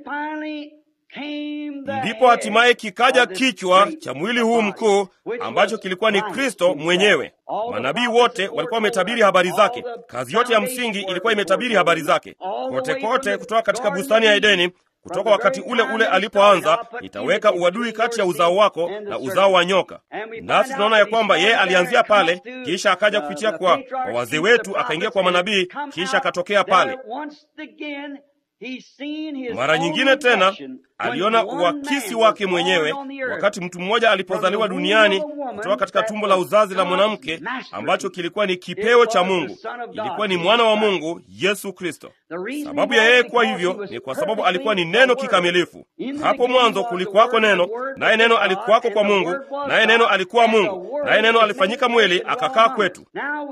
Ndipo hatimaye kikaja kichwa cha mwili huu mkuu ambacho kilikuwa ni Kristo mwenyewe. Manabii wote walikuwa wametabiri habari zake. Kazi yote ya msingi ilikuwa imetabiri habari zake kote kote, kutoka katika bustani ya Edeni kutoka wakati ule ule alipoanza, nitaweka uadui kati ya uzao wako na uzao wa nyoka. Nasi tunaona ya kwamba yeye alianzia pale, kisha akaja kupitia kwa, kwa wazee wetu, akaingia kwa manabii, kisha akatokea pale. Mara nyingine tena aliona uakisi wake mwenyewe wakati mtu mmoja alipozaliwa duniani kutoka katika tumbo la uzazi la mwanamke, ambacho kilikuwa ni kipeo cha Mungu. Ilikuwa ni mwana wa Mungu, Yesu Kristo. Sababu ya yeye kuwa hivyo ni kwa sababu alikuwa ni neno kikamilifu. Hapo mwanzo kulikuwako neno, naye neno alikuwako kwa Mungu, naye neno alikuwa Mungu, naye neno alifanyika mwili akakaa kwetu.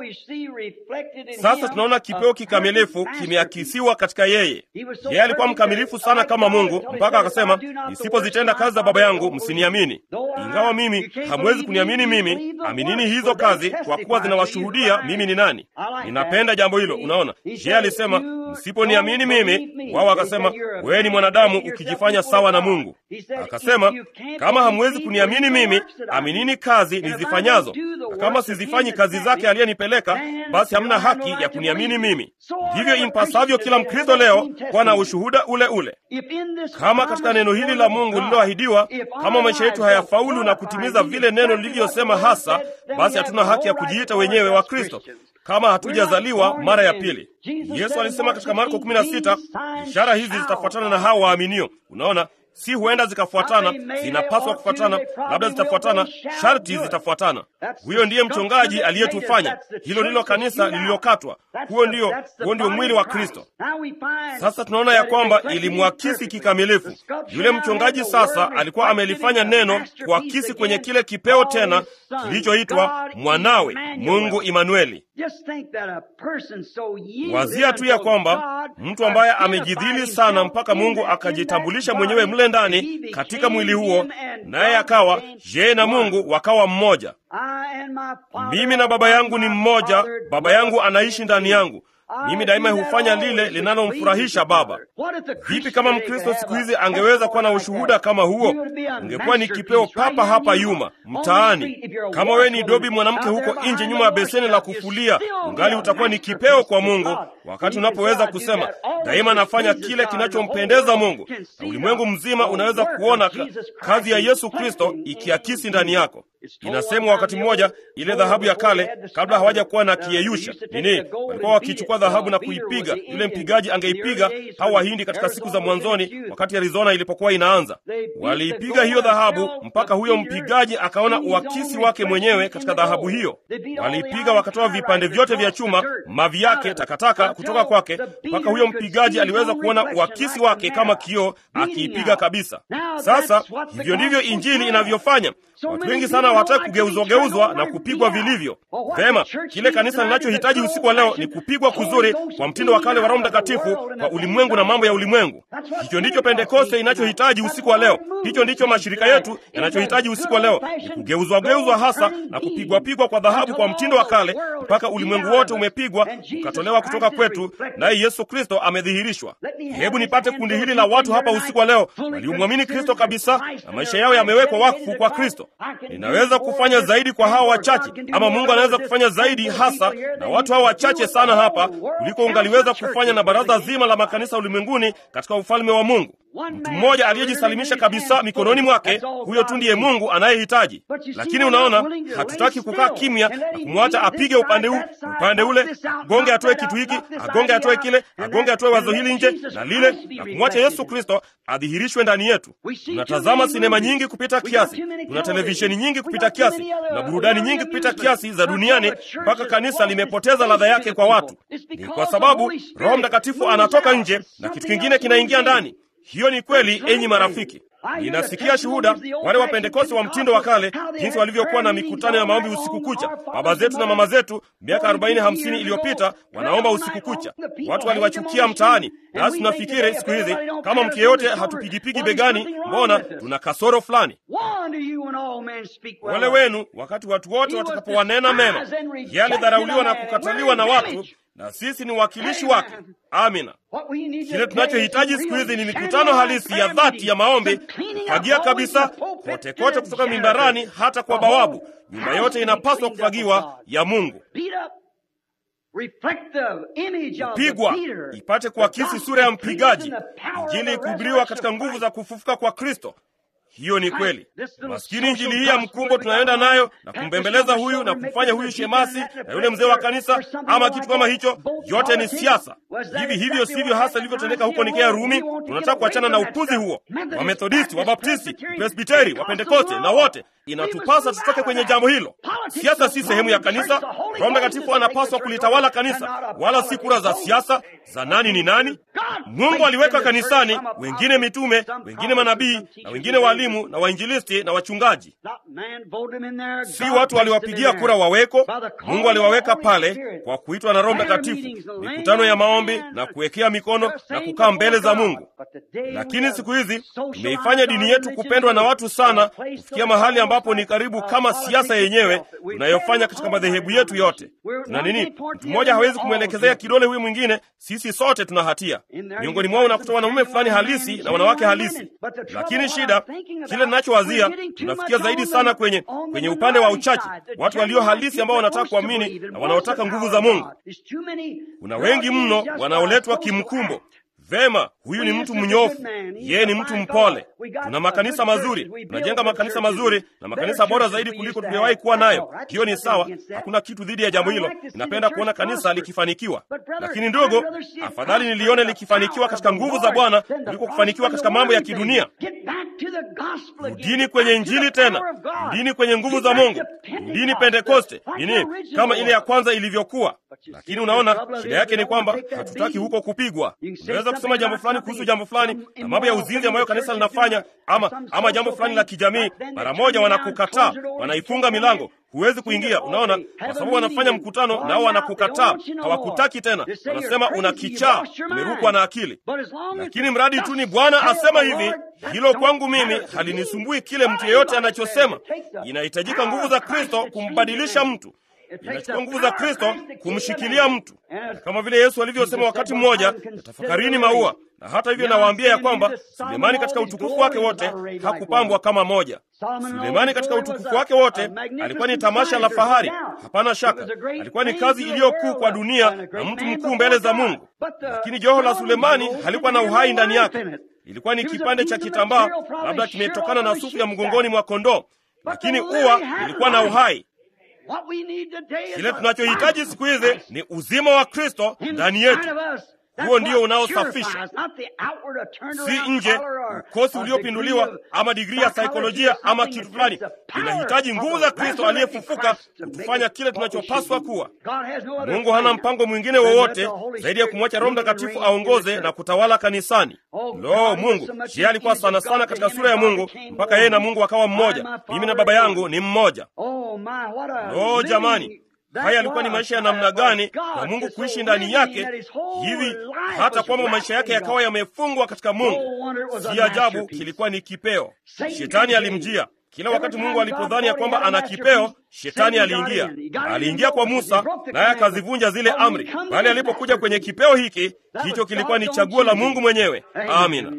Sasa tunaona kipeo kikamilifu kimeakisiwa katika yeye. Yeye alikuwa mkamilifu sana kama Mungu mpaka akasema, nisipozitenda kazi za Baba yangu msiniamini. Ingawa mimi hamwezi kuniamini mimi, aminini hizo kazi, kwa kuwa zinawashuhudia mimi ni nani. Ninapenda jambo hilo. Unaona, yeye alisema, msiponiamini mimi, wao wakasema, wewe ni mwanadamu ukijifanya sawa na Mungu. Akasema, kama hamwezi kuniamini mimi, aminini kazi nizifanyazo, na kama sizifanyi kazi zake aliyenipeleka, basi hamna haki ya kuniamini mimi. Ndivyo impasavyo kila Mkristo leo kuwa na ushuhuda ule ule. Kama katika neno hili la Mungu lililoahidiwa, kama maisha yetu hayafaulu na kutimiza vile neno lilivyosema hasa, basi hatuna haki ya kujiita wenyewe wa Kristo kama hatujazaliwa mara ya pili. Yesu alisema katika Marko 16, ishara hizi zitafuatana na hao waaminio. Unaona, si huenda zikafuatana, zinapaswa kufuatana, labda zitafuatana, sharti zitafuatana. Huyo ndiye mchongaji aliyetufanya. Hilo ndilo kanisa lililokatwa. Huo ndio, huo ndio mwili wa Kristo. Sasa tunaona ya kwamba ilimwakisi kikamilifu. Yule mchungaji sasa alikuwa amelifanya neno kuakisi kwenye kile kipeo tena kilichoitwa mwanawe Mungu Imanueli. Wazia tu ya kwamba mtu ambaye amejidhili sana mpaka Mungu akajitambulisha mwenyewe mle ndani katika mwili huo, naye akawa yeye na Mungu wakawa mmoja. Mimi na Baba yangu ni mmoja, Baba yangu anaishi ndani yangu. Mimi daima hufanya lile linalomfurahisha Baba. Vipi kama Mkristo siku hizi angeweza kuwa na ushuhuda kama huo? Ungekuwa ni kipeo papa hapa Yuma mtaani. Kama wewe ni dobi mwanamke huko nje nyuma ya beseni la kufulia, ungali utakuwa ni kipeo kwa Mungu, wakati unapoweza kusema daima nafanya kile kinachompendeza Mungu, na ulimwengu mzima unaweza kuona kazi ya Yesu Kristo ikiakisi ndani yako. Inasemwa wakati mmoja, ile dhahabu ya kale, kabla hawaja kuwa na kiyeyusha nini, walikuwa wakichukua dhahabu na kuipiga. Yule mpigaji angeipiga hao Wahindi katika siku za mwanzoni, wakati Arizona ilipokuwa inaanza, waliipiga hiyo dhahabu mpaka huyo mpigaji akaona uakisi wake mwenyewe katika dhahabu hiyo. Waliipiga wakatoa vipande vyote vya chuma, mavi yake, takataka kutoka kwake, mpaka huyo mpigaji aliweza kuona uakisi wake kama kioo, akiipiga kabisa. Sasa hivyo ndivyo Injili inavyofanya. Watu wengi sana hawataki kugeuzwageuzwa na kupigwa vilivyo. Vema, kile kanisa linachohitaji usiku wa leo ni kupigwa kuzuri kwa mtindo wa kale wa Roho Mtakatifu kwa ulimwengu na mambo ya ulimwengu. Hicho ndicho Pentekoste inachohitaji usiku wa leo. Hicho ndicho mashirika yetu yanachohitaji usiku wa leo, ni kugeuzwageuzwa hasa na kupigwapigwa kwa dhahabu kwa mtindo wa kale, mpaka ulimwengu wote umepigwa ukatolewa kutoka kwetu, naye Yesu Kristo amedhihirishwa. Hebu nipate kundi hili la watu hapa usiku wa leo waliomwamini Kristo kabisa na maisha yao yamewekwa wakfu kwa Kristo. Ninaweza kufanya zaidi kwa hawa wachache, ama Mungu anaweza kufanya zaidi hasa na watu hawa wachache sana hapa kuliko ungaliweza kufanya na baraza zima la makanisa ulimwenguni katika ufalme wa Mungu. Mtu mmoja aliyejisalimisha kabisa mikononi mwake, huyo tu ndiye Mungu anayehitaji. Lakini unaona, hatutaki kukaa kimya na kumwacha apige upande huu upande ule, agonge atoe kitu hiki, agonge atoe kile, agonge atoe wazo hili nje na lile, na kumwacha Yesu Kristo adhihirishwe ndani yetu. Tunatazama sinema nyingi kupita kiasi, tuna televisheni nyingi kupita kiasi, na burudani nyingi kupita kiasi za duniani, mpaka kanisa limepoteza ladha yake kwa watu. Ni kwa sababu Roho Mtakatifu anatoka nje na kitu kingine kinaingia ndani. Hiyo ni kweli, enyi marafiki. Ninasikia shuhuda wale wa Pentekoste wa mtindo wa kale, jinsi walivyokuwa na mikutano ya maombi usiku kucha. Baba zetu na mama zetu miaka arobaini hamsini iliyopita wanaomba usiku kucha, watu waliwachukia mtaani. Nasi tunafikiri siku hizi kama mtu yeyote hatupigipigi begani, mbona tuna kasoro fulani. Wale wenu wakati watu wote watakapowanena mema, yeye alidharauliwa na kukataliwa na watu na sisi ni wakilishi wake. Amina. Kile tunachohitaji siku hizi ni mikutano halisi ya dhati ya maombi, kufagia kabisa kote kote, kutoka mimbarani hata kwa bawabu. Nyumba yote inapaswa kufagiwa ya Mungu, kupigwa ipate kuakisi sura ya mpigaji, Injili kuhubiriwa katika nguvu za kufufuka kwa Kristo. Hiyo ni kweli. Maskini injili hii ya mkumbo tunaenda nayo na kumbembeleza huyu na kumfanya huyu shemasi na yule mzee wa kanisa ama kitu kama hicho, yote ni siasa. Hivi hivyo sivyo hasa ilivyotendeka huko Nikea Rumi. Tunataka kuachana na upuzi huo. Wamethodisti, Wabaptisti, Presbiteri, Wapentekoste na wote, inatupasa tutoke kwenye jambo hilo. Siasa si sehemu ya kanisa. Roho Mtakatifu anapaswa kulitawala kanisa, wala si kura za siasa za nani ni nani. Mungu aliweka kanisani wengine mitume, wengine manabii, na wengine walimu na wainjilisti na wachungaji. Si watu waliwapigia kura waweko. Mungu aliwaweka pale kwa kuitwa na Roho Mtakatifu, mikutano ya maombi na kuwekea mikono na kukaa mbele za Mungu. Lakini siku hizi tumeifanya dini yetu kupendwa na watu sana, kufikia mahali ambapo ni karibu kama siasa yenyewe tunayofanya katika madhehebu yetu yote. Tuna nini? Mtu mmoja hawezi kumwelekezea kidole huyu mwingine. Sisi sote tuna hatia. Miongoni mwao unakuta wanaume fulani halisi na wanawake halisi, lakini shida, kile ninachowazia, tunafikia zaidi sana kwenye kwenye upande wa uchache, watu walio halisi ambao wanataka kuamini na wanaotaka nguvu za Mungu. Kuna wengi mno wanaoletwa kimkumbo. Vema, huyu ni mtu mnyofu, yeye ni mtu mpole. Tuna makanisa mazuri, tunajenga makanisa mazuri na makanisa bora zaidi kuliko tuliyowahi kuwa nayo. Hiyo ni sawa, hakuna kitu dhidi ya jambo hilo. Ninapenda kuona kanisa likifanikiwa, lakini ndogo, afadhali nilione likifanikiwa katika nguvu za Bwana kuliko kufanikiwa katika mambo ya kidunia. Rudini kwenye Injili tena, rudini kwenye nguvu za Mungu, rudini Pentekoste nini, kama ile ya kwanza ilivyokuwa. Lakini unaona, shida yake ni kwamba hatutaki huko kupigwa. Unaweza kusema jambo fulani kuhusu jambo fulani na mambo ya uzinzi ambayo kanisa linafanya, ama ama jambo fulani la kijamii, mara moja wanakukataa, wanaifunga milango, huwezi kuingia. Unaona, kwa sababu wanafanya mkutano nao wanakukataa, hawakutaki tena, wanasema una kichaa, umerukwa na akili. Lakini mradi tu ni Bwana asema hivi, hilo kwangu mimi halinisumbui kile mtu yeyote anachosema. Inahitajika nguvu za Kristo kumbadilisha mtu inachukua nguvu za Kristo kumshikilia mtu, na kama vile Yesu alivyosema wakati mmoja, tafakarini maua. Na hata hivyo nawaambia ya kwamba Sulemani katika utukufu wake wote hakupambwa kama moja. Sulemani katika utukufu wake wote alikuwa ni tamasha la fahari, hapana shaka, alikuwa ni kazi iliyokuu kwa dunia na mtu mkuu mbele za Mungu. Lakini joho la Sulemani halikuwa na uhai ndani yake. Ilikuwa ni kipande cha kitambaa, labda kimetokana na sufu ya mgongoni mwa kondoo, lakini ua ilikuwa na uhai. Kile tunachohitaji siku hizi ni uzima wa Kristo ndani yetu. Huo ndio unaosafisha, si nje, ukosi uliopinduliwa ama digrii ya saikolojia ama kitu fulani. Inahitaji nguvu za Kristo aliyefufuka kutufanya kile tunachopaswa kuwa. Mungu hana mpango mwingine wowote zaidi ya kumwacha Roho Mtakatifu aongoze na kutawala kanisani. Lo, Mungu je, alikuwa sana sana katika sura ya Mungu mpaka yeye na Mungu akawa mmoja. Mimi na Baba yangu ni mmoja. Lo, jamani haya yalikuwa ni maisha ya namna gani na Mungu kuishi ndani yake hivi hata kwamba maisha yake yakawa yamefungwa katika Mungu. Si ajabu kilikuwa ni kipeo. Shetani alimjia kila wakati. Mungu alipodhani ya kwamba ana kipeo, shetani aliingia. Aliingia kwa Musa, naye akazivunja zile amri, bali alipokuja kwenye kipeo hiki, hicho kilikuwa ni chaguo la Mungu mwenyewe. Amina.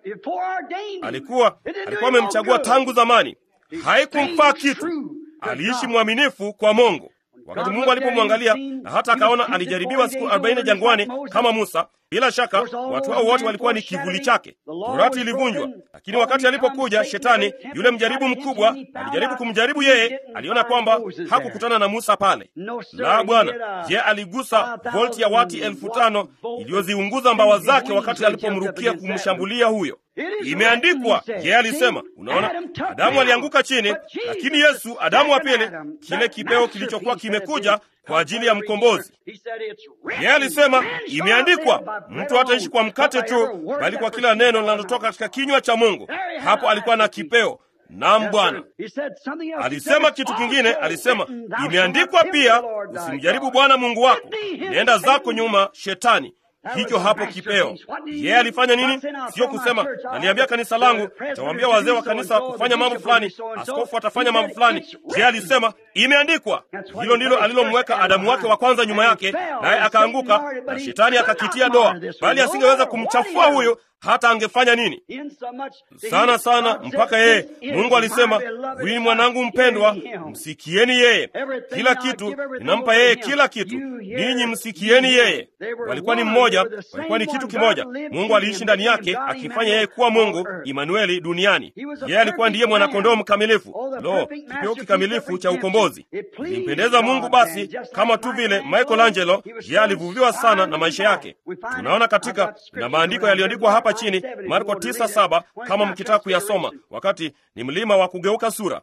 Alikuwa alikuwa amemchagua tangu zamani, haikumfaa kitu. Aliishi mwaminifu kwa Mungu. Wakati Mungu alipomwangalia na hata akaona alijaribiwa siku arobaini jangwani kama Musa, bila shaka watu hao wote walikuwa ni kivuli chake. Torati ilivunjwa, lakini wakati alipokuja Shetani, yule mjaribu mkubwa, alijaribu kumjaribu yeye, aliona kwamba hakukutana na Musa pale. La, Bwana! Je, aligusa volti ya wati elfu tano iliyoziunguza mbawa zake wakati alipomrukia kumshambulia huyo? Imeandikwa, yeye alisema. Unaona, Adamu alianguka chini, lakini Yesu, Adamu wa pili, kile kipeo kilichokuwa kimekuja kwa ajili ya mkombozi. Yeye alisema, imeandikwa, mtu hataishi kwa mkate tu, bali kwa kila neno linalotoka katika kinywa cha Mungu. Hapo alikuwa na kipeo. Naam, Bwana alisema kitu kingine. Alisema, imeandikwa pia, usimjaribu Bwana Mungu wako. Nenda zako nyuma, Shetani. Hicho hapo kipeo. Yeye alifanya nini? Sio kusema naliambia kanisa langu, tawaambia wazee wa kanisa kufanya mambo fulani, askofu atafanya mambo fulani. Yeye alisema imeandikwa. Hilo ndilo alilomweka Adamu wake wa kwanza nyuma yake, naye akaanguka na shetani akakitia doa, bali asingeweza kumchafua huyo hata angefanya nini sana sana, mpaka yeye Mungu alisema, huyu ni mwanangu mpendwa, msikieni yeye. Kila kitu ninampa yeye, kila kitu ninyi msikieni yeye. Walikuwa ni mmoja, walikuwa ni kitu kimoja. Mungu aliishi ndani yake, akifanya yeye kuwa Mungu Imanueli duniani. Yeye alikuwa ndiye mwanakondoo mkamilifu, lo, kipeo kikamilifu cha ukombozi. Ilimpendeza Mungu basi, kama tu vile Michelangelo, yeye alivuviwa sana na maisha yake. Tunaona katika na maandiko yaliyoandikwa hapa chini Marko 9:7 kama mkitaka kuyasoma, wakati ni mlima wa kugeuka sura.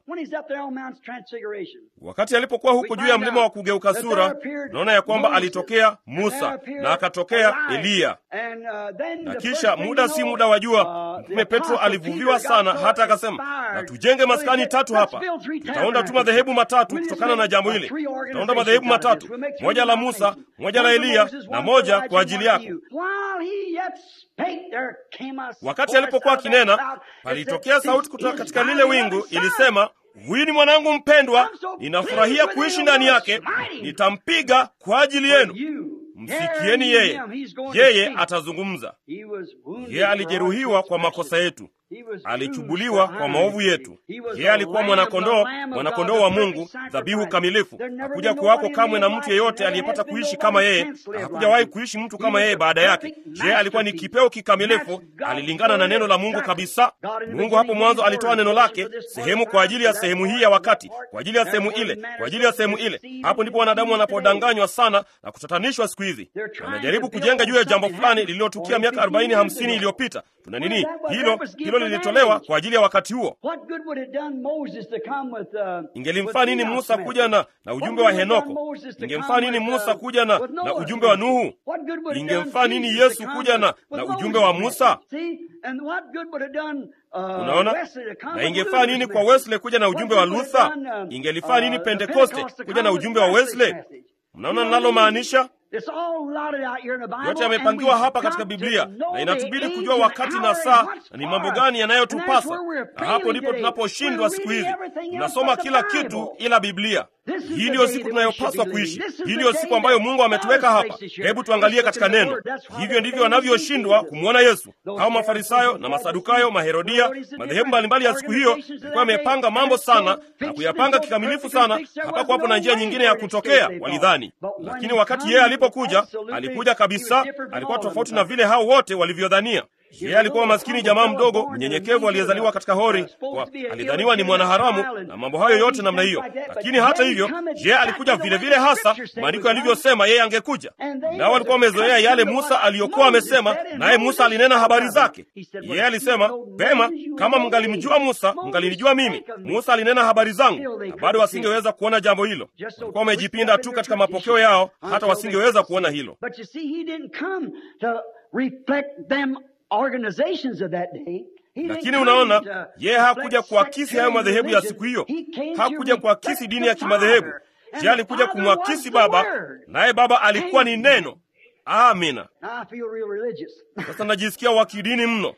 Wakati alipokuwa huko juu ya mlima wa kugeuka sura, naona ya kwamba alitokea Musa na akatokea Eliya. Na kisha muda si muda wajua, mtume Petro alivuviwa sana, hata akasema, na tujenge maskani tatu hapa, tutaunda tu madhehebu matatu kutokana na jambo hili. Tutaunda madhehebu matatu, moja la Musa, moja la Eliya na moja kwa ajili yako. Wakati alipokuwa akinena, palitokea sauti kutoka katika lile wingu, ilisema, huyu ni mwanangu mpendwa, ninafurahia kuishi ndani yake, nitampiga kwa ajili yenu. Msikieni yeye, yeye atazungumza. Yeye alijeruhiwa kwa makosa yetu, alichubuliwa kwa maovu yetu. Yeye alikuwa mwanakondoo, mwanakondoo wa Mungu, dhabihu kamilifu. Hakuja kuwako kamwe na mtu yeyote aliyepata kuishi kama yeye, na hakujawahi kuishi mtu kama yeye baada yake. Yeye alikuwa ni kipeo kikamilifu, alilingana na neno la Mungu kabisa. Mungu hapo mwanzo alitoa neno lake, sehemu kwa ajili ya sehemu hii ya wakati, kwa ajili ya sehemu ile, kwa ajili ya sehemu ile. Hapo ndipo wanadamu wanapodanganywa sana na kutatanishwa siku hizi. Wanajaribu kujenga juu ya jambo fulani lililotukia miaka arobaini hamsini iliyopita. Tuna nini? Hilo hilo lilitolewa kwa ajili ya wakati huo. Ingelimfaa nini Musa kuja na, na ujumbe wa Henoko? Ingemfaa nini Musa kuja na, na ujumbe wa Nuhu? Ingemfaa nini Yesu kuja na, na ujumbe wa Musa? Unaona, na ingefaa nini kwa Wesley kuja na ujumbe wa Luther? Ingelifaa nini Pentekoste kuja na ujumbe wa Wesley? Mnaona ninalomaanisha? Yote yamepangiwa hapa katika Biblia na inatubidi kujua wakati na saa na ni mambo gani yanayotupasa, na hapo ndipo tunaposhindwa siku hizi. Tunasoma kila kitu ila Biblia. Hii ndiyo siku tunayopaswa kuishi. Hii ndiyo siku ambayo Mungu ametuweka hapa. Hebu tuangalie katika neno. Hivyo ndivyo wanavyoshindwa kumwona Yesu. Hao Mafarisayo na Masadukayo, Maherodia, madhehebu mbalimbali ya siku hiyo ilikuwa amepanga mambo sana na kuyapanga kikamilifu sana, hapakuwa hapo na njia nyingine ya kutokea, walidhani. Lakini wakati yeye alipokuja, alikuja kabisa, alikuwa tofauti na vile hao wote walivyodhania. Yeye alikuwa maskini jamaa mdogo mnyenyekevu aliyezaliwa katika hori kwa, alidhaniwa ni mwanaharamu na mambo hayo yote namna hiyo. Lakini hata hivyo, yeye alikuja vile vile hasa maandiko yalivyosema yeye angekuja. Nao walikuwa wamezoea yale Musa aliyokuwa amesema, naye Musa alinena habari zake. Yeye alisema pema, kama mngalimjua Musa mngalinijua mimi. Musa alinena habari zangu, na bado wasingeweza kuona jambo hilo. Walikuwa wamejipinda tu katika mapokeo yao, hata wasingeweza kuona hilo. Lakini unaona, yeye hakuja kuakisi hayo madhehebu ya siku hiyo, hakuja kuakisi dini ya kimadhehebu. Je, alikuja kumwakisi Baba, naye Baba alikuwa ni Neno. Amina. Sasa najisikia wa kidini mno.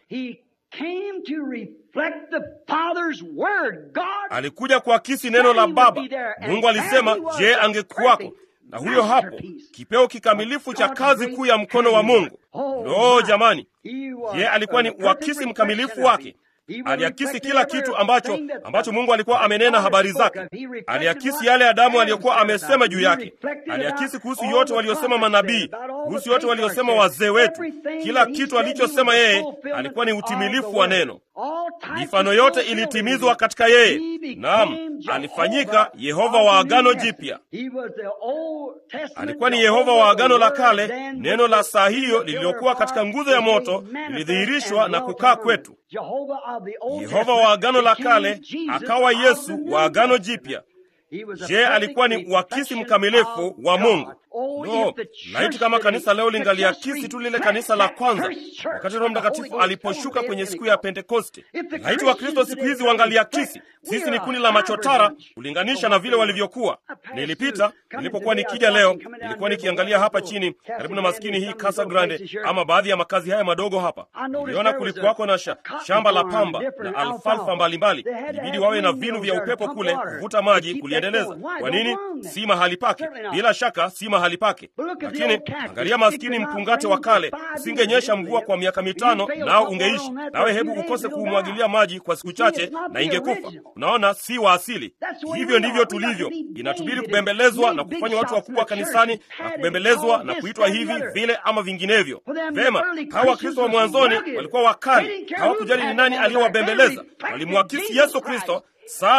Alikuja kuakisi neno la Baba. Mungu alisema, je, angekuwako na huyo hapo kipeo kikamilifu cha kazi kuu ya mkono wa Mungu. Lo, jamani, ye alikuwa ni uakisi mkamilifu wake. Aliakisi kila kitu ambacho ambacho Mungu alikuwa amenena habari zake. Aliakisi yale Adamu aliyokuwa amesema juu yake. Aliakisi kuhusu yote waliosema manabii, kuhusu yote waliosema wazee wetu. Kila kitu alichosema yeye alikuwa ni utimilifu wa neno. Mifano yote ilitimizwa katika yeye. Naam, alifanyika Yehova wa Agano Jipya. Alikuwa ni Yehova wa Agano la Kale. Neno la saa hiyo lililokuwa katika nguzo ya moto lilidhihirishwa na kukaa kwetu. Yehova wa Agano la Kale akawa Yesu wa Agano Jipya. Je, alikuwa ni uakisi mkamilifu wa Mungu? No, laiti kama kanisa leo lingaliakisi tu lile kanisa la kwanza, wakati Roho Mtakatifu aliposhuka kwenye siku ya Pentekoste. Laiti Wakristo siku hizi wangaliakisi. Sisi ni kundi la machotara kulinganisha na vile walivyokuwa. Nilipita nilipokuwa nikija leo, nilikuwa nikiangalia hapa chini karibu na maskini hii Casa Grande, ama baadhi ya makazi haya madogo hapa. Niliona kulikuwako na sha, shamba la pamba na alfalfa mbalimbali. Ilibidi wawe na vinu vya upepo kule kuvuta maji kuliendeleza. Kwa nini? Si mahali pake, bila shaka si mahali pake. Lakini angalia maskini mpungate wa kale, usingenyesha mvua kwa miaka mitano, nao ungeishi nawe. Hebu ukose kuumwagilia maji kwa siku chache, na ingekufa. Unaona, si wa asili. Hivyo ndivyo tulivyo. Inatubidi kubembelezwa na kufanywa watu wakubwa kanisani na kubembelezwa na kuitwa hivi vile ama vinginevyo. Vema, hawa Wakristo wa mwanzoni walikuwa wakali, hawakujali ni nani aliyowabembeleza. Walimwakisi Yesu Kristo sana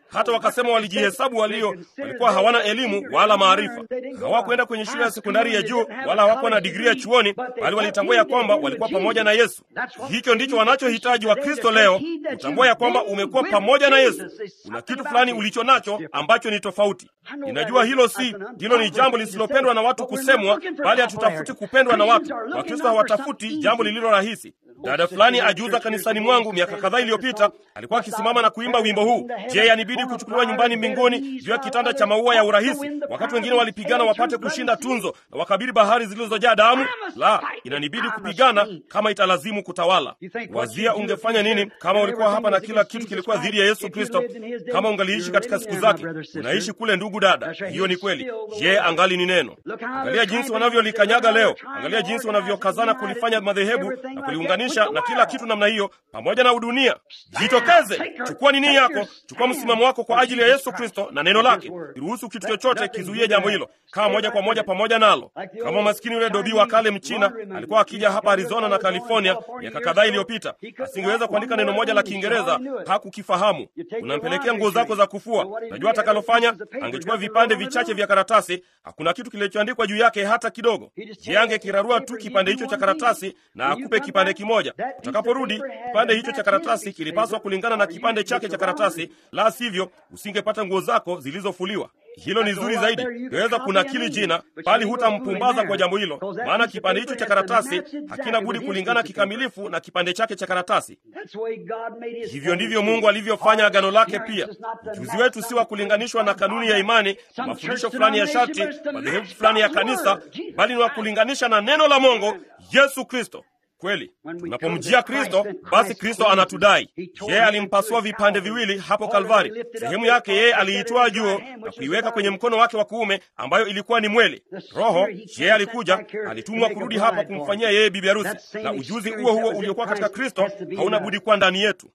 hata wakasema walijihesabu walio walikuwa hawana elimu wala maarifa. Hawakwenda kwenye shule ya sekondari ya juu wala hawakuwa na digrii ya chuoni, bali walitambua ya kwamba walikuwa pamoja na Yesu. Hicho ndicho wanachohitaji Wakristo leo, kutambua ya kwamba umekuwa pamoja na Yesu. Kuna kitu fulani ulicho nacho ambacho ni tofauti. Ninajua hilo si hilo, ni jambo lisilopendwa na watu kusemwa, bali hatutafuti kupendwa na watu. Wakristo hawatafuti jambo lililo rahisi. Dada fulani ajuza kanisani mwangu miaka kadhaa iliyopita alikuwa akisimama na kuimba wimbo huu, je, yanibidi kuchukuliwa nyumbani mbinguni juu ya kitanda cha maua ya urahisi, wakati wengine walipigana wapate kushinda tunzo na wakabiri bahari zilizojaa damu? La, inanibidi kupigana kama italazimu kutawala. Wazia ungefanya nini kama ulikuwa hapa na kila kitu kilikuwa dhidi ya Yesu Kristo? Kama ungaliishi katika siku zake. Unaishi kule, ndugu dada, hiyo ni kweli. Je, angali ni neno? Angalia jinsi wanavyolikanyaga leo, angalia jinsi wanavyokazana kulifanya madhehebu na kuliunganisha na kila kitu namna hiyo, pamoja na udunia. Jitokeze, chukua nini yako, chukua msimamo wako kwa ajili ya Yesu Kristo na neno lake. Iruhusu kitu chochote kizuie jambo hilo, kaa moja kwa moja pamoja nalo. Kama maskini yule dobi wa kale Mchina alikuwa akija hapa Arizona na California miaka kadhaa iliyopita, asingeweza kuandika neno moja la Kiingereza, hakukifahamu. Unampelekea nguo zako za kufua, najua atakalofanya. Angechukua vipande vichache vya karatasi, hakuna kitu kilichoandikwa juu yake hata kidogo. Je, angekirarua tu kipande hicho cha karatasi na akupe kipande kimoja. Utakaporudi, kipande hicho cha karatasi kilipaswa kulingana na kipande chake cha karatasi, la sivyo usingepata nguo zako zilizofuliwa. Hilo ni zuri zaidi, ingeweza kunakili jina, bali hutampumbaza kwa jambo hilo, maana kipande hicho cha karatasi hakina budi kulingana kikamilifu na kipande chake cha karatasi. Hivyo ndivyo Mungu alivyofanya agano lake pia. Ujuzi wetu si wa kulinganishwa na kanuni ya imani, mafundisho fulani ya sharti, madhehebu fulani ya kanisa, bali ni wa kulinganisha na neno la Mungu, Yesu Kristo. Kweli, tunapomjia Kristo basi Kristo anatudai. Yeye alimpasua vipande viwili hapo Kalvari. Sehemu yake yeye aliitoa juu na kuiweka kwenye mkono wake wa kuume, ambayo ilikuwa ni mwele. Roho yeye alikuja, alitumwa kurudi hapa kumfanyia yeye bibi harusi, na ujuzi huo huo uliokuwa katika Kristo hauna budi kuwa ndani yetu.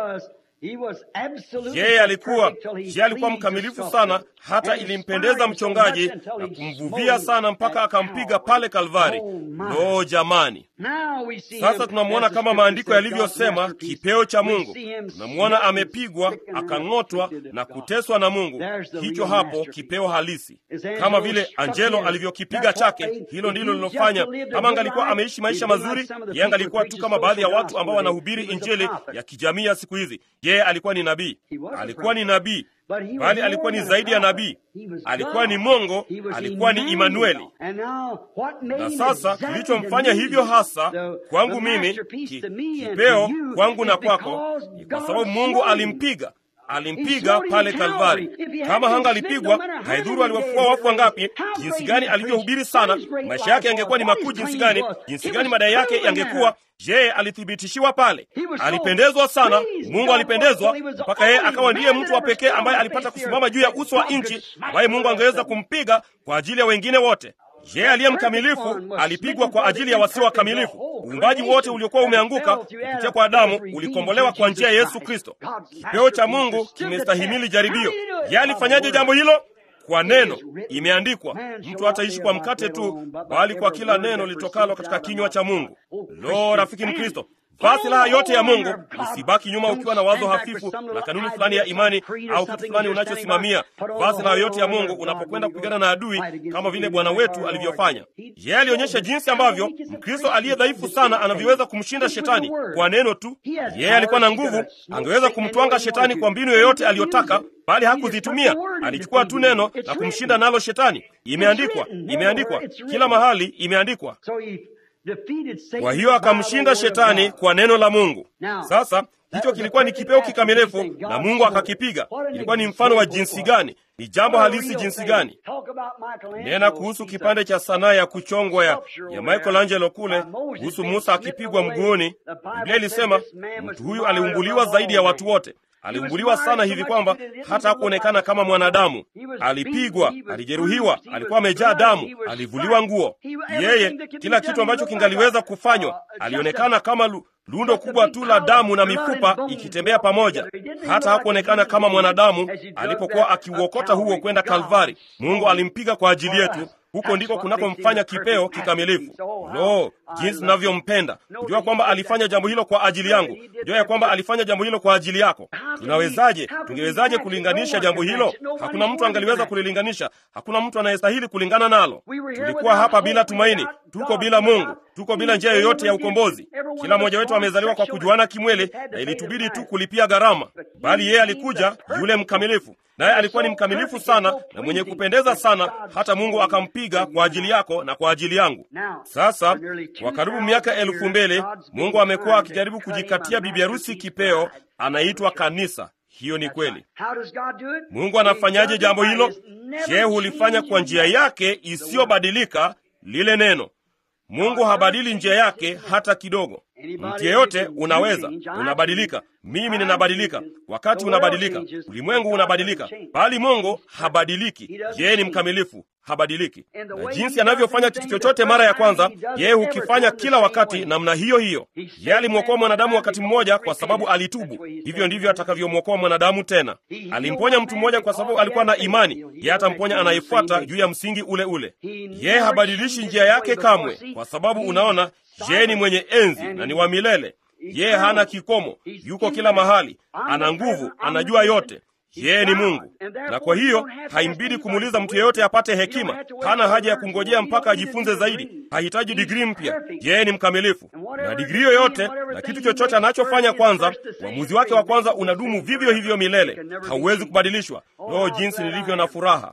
Yeye alikuwa yeye alikuwa mkamilifu sana, hata ilimpendeza mchongaji na kumvuvia sana mpaka akampiga pale Kalvari. Lo, jamani! Sasa tunamwona kama maandiko yalivyosema, kipeo cha Mungu. Tunamwona amepigwa, akang'otwa na kuteswa na Mungu. Hicho hapo kipeo halisi, kama vile Angelo alivyokipiga chake. Hilo ndilo lilofanya. Kama angalikuwa ameishi maisha mazuri, yeye angalikuwa tu kama baadhi ya watu ambao wanahubiri injili ya kijamii ya siku hizi. Yeye alikuwa ni nabii, alikuwa ni nabii bali alikuwa ni zaidi ya nabii, alikuwa ni Mungu, alikuwa ni Imanueli. Na sasa kilichomfanya hivyo hasa kwangu mimi, ki, kipeo kwangu na kwako, ni kwa sababu Mungu alimpiga alimpiga pale Kalvari. Kama hanga alipigwa, haidhuru aliwafua wafu wangapi, jinsi gani alivyohubiri sana, maisha yake yangekuwa ni makuu jinsi gani, jinsi gani madai yake yangekuwa. Je, alithibitishiwa pale? Alipendezwa sana, Mungu alipendezwa mpaka yeye akawa ndiye mtu wa pekee ambaye alipata kusimama juu ya uso wa nchi, ambaye Mungu angeweza kumpiga kwa ajili ya wengine wote. Yeye aliye mkamilifu alipigwa kwa ajili ya wasio wakamilifu. Uumbaji wote uliokuwa umeanguka kupitia kwa Adamu ulikombolewa kwa njia ya Yesu Kristo. Kipeo cha Mungu kimestahimili jaribio. Yeye alifanyaje jambo hilo? Kwa neno. Imeandikwa, mtu hataishi kwa mkate tu, bali kwa kila neno litokalo katika kinywa cha Mungu. Lo, rafiki Mkristo, vaa silaha yote ya Mungu. Usibaki nyuma ukiwa na wazo hafifu na kanuni fulani ya imani au kitu fulani unachosimamia. Vaa silaha yote ya Mungu unapokwenda kupigana na adui, kama vile Bwana wetu alivyofanya. Yeye alionyesha jinsi ambavyo Mkristo aliye dhaifu sana anavyoweza kumshinda shetani kwa neno tu. Yeye alikuwa na nguvu, angeweza kumtwanga shetani kwa mbinu yoyote aliyotaka, bali hakuzitumia. Alichukua tu neno na kumshinda nalo shetani. Imeandikwa, imeandikwa kila mahali, imeandikwa. Kwa hiyo akamshinda shetani kwa neno la Mungu. Sasa hicho kilikuwa ni kipeo kikamilifu, na Mungu akakipiga. Ilikuwa ni mfano wa jinsi gani? Ni jambo halisi jinsi gani? Nena kuhusu kipande cha sanaa ya kuchongwa ya, ya Michelangelo kule, kuhusu Musa akipigwa mguuni. Biblia ilisema mtu huyu aliumbuliwa zaidi ya watu wote. Aliumbuliwa sana hivi kwamba hata hakuonekana kama mwanadamu. Alipigwa, alijeruhiwa, alikuwa amejaa damu, alivuliwa nguo. Yeye, kila kitu ambacho kingaliweza kufanywa, alionekana kama lu, lundo kubwa tu la damu na mifupa ikitembea pamoja. Hata hakuonekana kama mwanadamu alipokuwa akiuokota huo kwenda Kalvari. Mungu alimpiga kwa ajili yetu, huko ndiko kunakomfanya kipeo kikamilifu. Lo, jinsi ninavyompenda! Kujua kwamba alifanya jambo hilo kwa ajili yangu, kujua ya kwamba alifanya jambo hilo kwa ajili yako. Tunawezaje, tungewezaje kulinganisha jambo hilo? Hakuna mtu angaliweza kulilinganisha, hakuna mtu anayestahili kulingana nalo. Tulikuwa hapa bila tumaini, tuko bila Mungu, tuko bila njia yoyote ya ukombozi. Kila mmoja wetu amezaliwa kwa kujuana kimwili, na ilitubidi tu kulipia gharama, bali yeye alikuja, yule mkamilifu naye alikuwa ni mkamilifu sana na mwenye kupendeza sana, hata Mungu akampiga kwa ajili yako na kwa ajili yangu. Sasa kwa karibu miaka elfu mbili Mungu amekuwa akijaribu kujikatia bibi harusi kipeo, anaitwa kanisa. Hiyo ni kweli. Mungu anafanyaje jambo hilo? Je, hulifanya kwa njia yake isiyobadilika, lile neno Mungu habadili njia yake hata kidogo. Mtu yeyote unaweza, unabadilika. Mimi ninabadilika, wakati unabadilika, ulimwengu unabadilika, bali Mungu habadiliki. Yeye ni mkamilifu, habadiliki. Na jinsi anavyofanya kitu chochote mara ya kwanza, yeye hukifanya kila wakati namna hiyo hiyo. Yeye alimwokoa mwanadamu wakati mmoja kwa sababu alitubu, hivyo ndivyo atakavyomwokoa mwanadamu tena. Alimponya mtu mmoja kwa sababu alikuwa na imani, yeye atamponya anayefuata juu ya msingi ule ule. Yeye habadilishi njia yake kamwe, kwa sababu unaona yeye ni mwenye enzi na ni wa milele. Yeye hana kikomo, yuko kila mahali, ana nguvu, anajua yote. Yeye ni Mungu, na kwa hiyo haimbidi kumuuliza mtu yeyote apate hekima. Hana haja ya kungojea mpaka ajifunze zaidi, hahitaji digrii mpya. Yeye ni mkamilifu, na digrii yoyote na kitu chochote anachofanya kwanza, uamuzi wake wa kwanza unadumu vivyo hivyo milele, hauwezi kubadilishwa. Loo, jinsi nilivyo na furaha!